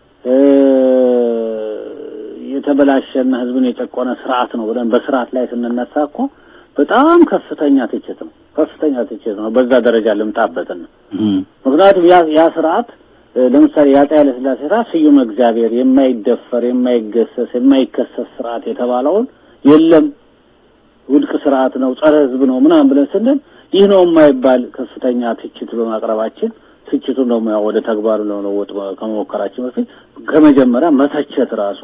የተበላሸና ህዝብን የጨቆነ ስርዓት ነው ብለን በስርዓት ላይ ስንነሳ እኮ በጣም ከፍተኛ ትችት ነው። ከፍተኛ ትችት ነው። በዛ ደረጃ ልምጣበትና ምክንያቱም ያ ያ ስርዓት ለምሳሌ የአፄ ኃይለ ሥላሴ ስርዓት ስዩም እግዚአብሔር የማይደፈር የማይገሰስ የማይከሰስ ስርዓት የተባለውን የለም ውድቅ ስርዓት ነው፣ ጸረ ህዝብ ነው ምናምን ብለን ስንል ይህ ነው የማይባል ከፍተኛ ትችት በማቅረባችን ትችቱን ደግሞ ያው ወደ ተግባሩ ለመለወጥ ከመሞከራችን በፊት ከመጀመሪያ መተቸት ራሱ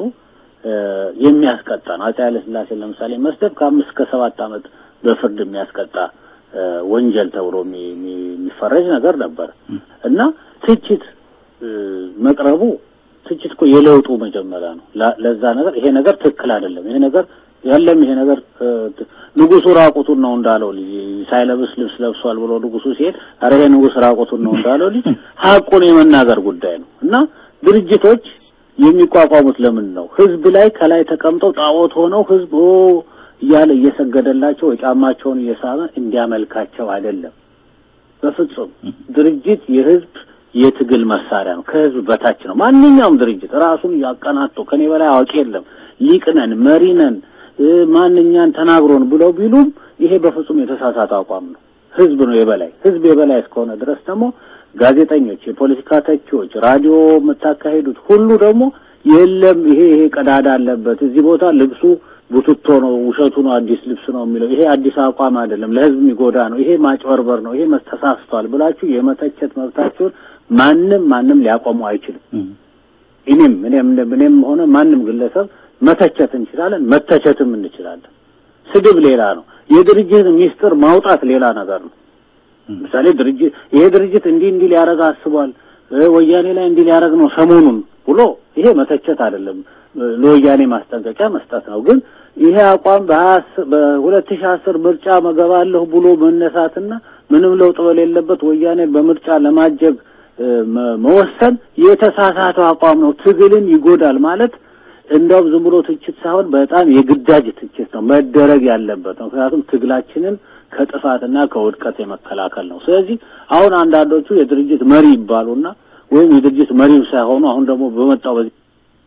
የሚያስቀጣ ነው። አፄ ኃይለ ሥላሴን ለምሳሌ መስደብ ከአምስት ከሰባት ዓመት በፍርድ የሚያስቀጣ ወንጀል ተብሎ የሚፈረጅ ነገር ነበር እና ትችት መቅረቡ ትችት እኮ የለውጡ መጀመሪያ ነው። ለዛ ነገር ይሄ ነገር ትክክል አይደለም፣ ይሄ ነገር ያለም ይሄ ነገር ንጉሱ ራቁቱን ነው እንዳለው ልጅ ሳይለብስ ልብስ ለብሷል ብሎ ንጉሱ ሲሄድ አረ ይሄ ንጉስ ራቁቱን ነው እንዳለው ልጅ ሀቁን የመናገር ጉዳይ ነው እና ድርጅቶች የሚቋቋሙት ለምን ነው? ህዝብ ላይ ከላይ ተቀምጠው ጣዖት ሆነው ህዝብ ኦ እያለ እየሰገደላቸው የጫማቸውን እየሳመ እንዲያመልካቸው አይደለም። በፍጹም ድርጅት የህዝብ የትግል መሳሪያ ነው። ከህዝብ በታች ነው። ማንኛውም ድርጅት ራሱን ያቀናጡ ከኔ በላይ አዋቂ የለም፣ ሊቅ ነን፣ መሪ ነን፣ ማንኛን ተናግሮን ብለው ቢሉም ይሄ በፍጹም የተሳሳተ አቋም ነው። ህዝብ ነው የበላይ። ህዝብ የበላይ እስከሆነ ድረስ ደግሞ ጋዜጠኞች፣ የፖለቲካ ተቺዎች፣ ራዲዮ የምታካሄዱት ሁሉ ደግሞ የለም ይሄ ይሄ ቀዳዳ አለበት፣ እዚህ ቦታ ልብሱ ቡትቶ ነው፣ ውሸቱ ነው፣ አዲስ ልብስ ነው የሚለው ይሄ አዲስ አቋም አይደለም፣ ለህዝብ የሚጎዳ ነው፣ ይሄ ማጭበርበር ነው፣ ይሄ መስተሳስቷል ብላችሁ የመተቸት መብታችሁን ማንም ማንም ሊያቆሙ አይችልም። እኔም እኔም እኔም ሆነ ማንም ግለሰብ መተቸት እንችላለን፣ መተቸትም እንችላለን። ስድብ ሌላ ነው። የድርጅት ሚስጥር ማውጣት ሌላ ነገር ነው። ምሳሌ ድርጅት ይሄ ድርጅት እንዲህ እንዲህ ሊያደርግ አስቧል፣ ወያኔ ላይ እንዲህ ሊያደርግ ነው ሰሞኑን ብሎ ይሄ መተቸት አይደለም፣ ለወያኔ ማስጠንቀቂያ መስጠት ነው። ግን ይሄ አቋም በሁለት ሺህ አስር ምርጫ መገባለሁ ብሎ መነሳትና ምንም ለውጥ በሌለበት ወያኔ በምርጫ ለማጀብ መወሰን የተሳሳተው አቋም ነው። ትግልን ይጎዳል ማለት እንደውም ዝም ብሎ ትችት ሳይሆን በጣም የግዳጅ ትችት ነው መደረግ ያለበት ነው። ምክንያቱም ትግላችንን ከጥፋትና ከውድቀት የመከላከል ነው። ስለዚህ አሁን አንዳንዶቹ የድርጅት መሪ ይባሉና ወይም የድርጅት መሪው ሳይሆኑ አሁን ደግሞ በመጣው በዚህ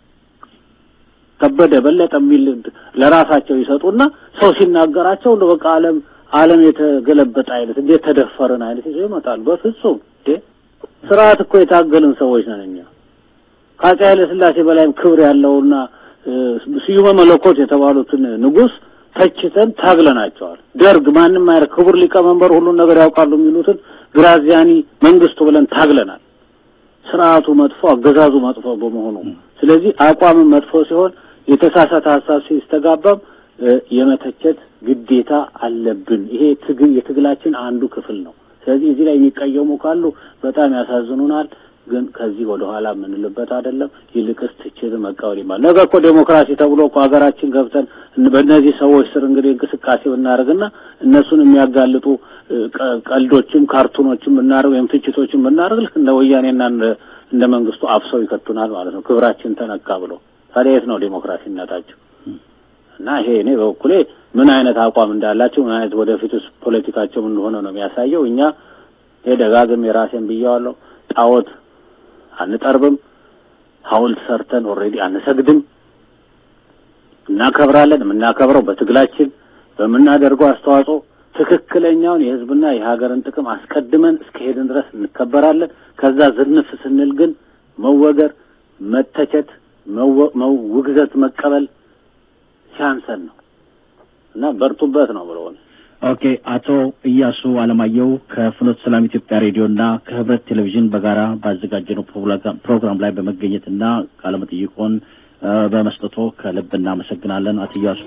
ከበደ በለጠ የሚል ለራሳቸው ይሰጡና ሰው ሲናገራቸው እንደ በቃ ዓለም ዓለም የተገለበጠ አይነት እንዴት ተደፈርን አይነት ይዘው ይመጣሉ። በፍጹም ስርዓት እኮ የታገልን ሰዎች ነን እኛ ከአፄ ኃይለ ሥላሴ በላይም ክብር ያለውና ስዩመ መለኮት የተባሉትን ንጉሥ ተችተን ታግለናቸዋል። ደርግ ማንም አይረ ክቡር ሊቀመንበር ሁሉን ነገር ያውቃሉ የሚሉትን ግራዚያኒ መንግስቱ ብለን ታግለናል። ስርዓቱ መጥፎ፣ አገዛዙ መጥፎ በመሆኑ ስለዚህ አቋምን መጥፎ ሲሆን የተሳሳተ ሀሳብ ሲስተጋባም የመተቸት ግዴታ አለብን። ይሄ ትግል የትግላችን አንዱ ክፍል ነው። ስለዚህ እዚህ ላይ የሚቀየሙ ካሉ በጣም ያሳዝኑናል። ግን ከዚህ ወደ ኋላ የምንልበት አይደለም። ይልቅስ ትችት መቃወል ይባል። ነገ እኮ ዴሞክራሲ ተብሎ እኮ ሀገራችን ገብተን በእነዚህ ሰዎች ስር እንግዲህ እንቅስቃሴ ብናደርግና እነሱን የሚያጋልጡ ቀልዶችም ካርቱኖችም ብናደርግ ወይም ትችቶችም ብናደርግ ልክ እንደ ወያኔና እንደ መንግስቱ አፍሰው ይከቱናል ማለት ነው። ክብራችን ተነካ ብሎ ታዲያ የት ነው ዴሞክራሲነታቸው? እና ይሄ እኔ በበኩሌ ምን አይነት አቋም እንዳላቸው ምን አይነት ወደፊትስ ፖለቲካቸው እንደሆነ ነው የሚያሳየው። እኛ ይሄ ደጋግም የራሴን ብያዋለሁ። ጣዖት አንጠርብም፣ ሐውልት ሰርተን ኦልሬዲ አንሰግድም። እናከብራለን። የምናከብረው በትግላችን በምናደርገው አስተዋጽኦ ትክክለኛውን የህዝብና የሀገርን ጥቅም አስቀድመን እስከሄድን ድረስ እንከበራለን። ከዛ ዝንፍ ስንል ግን መወገር፣ መተቸት፣ ውግዘት መቀበል ሲያንሰን ነው እና በርቱበት ነው ብለውን ኦኬ አቶ እያሱ አለማየሁ ከፍኖተ ሰላም ኢትዮጵያ ሬዲዮና ከህብረት ቴሌቪዥን በጋራ ባዘጋጀነው ፕሮግራም ላይ በመገኘትና ቃለ መጠይቆን በመስጠቶ ከልብ እናመሰግናለን። አቶ እያሱ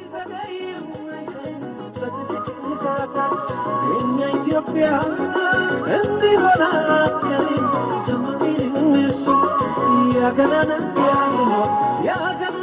ኢትዮጵያ እንዲህ ሆና ያገናና ያገናና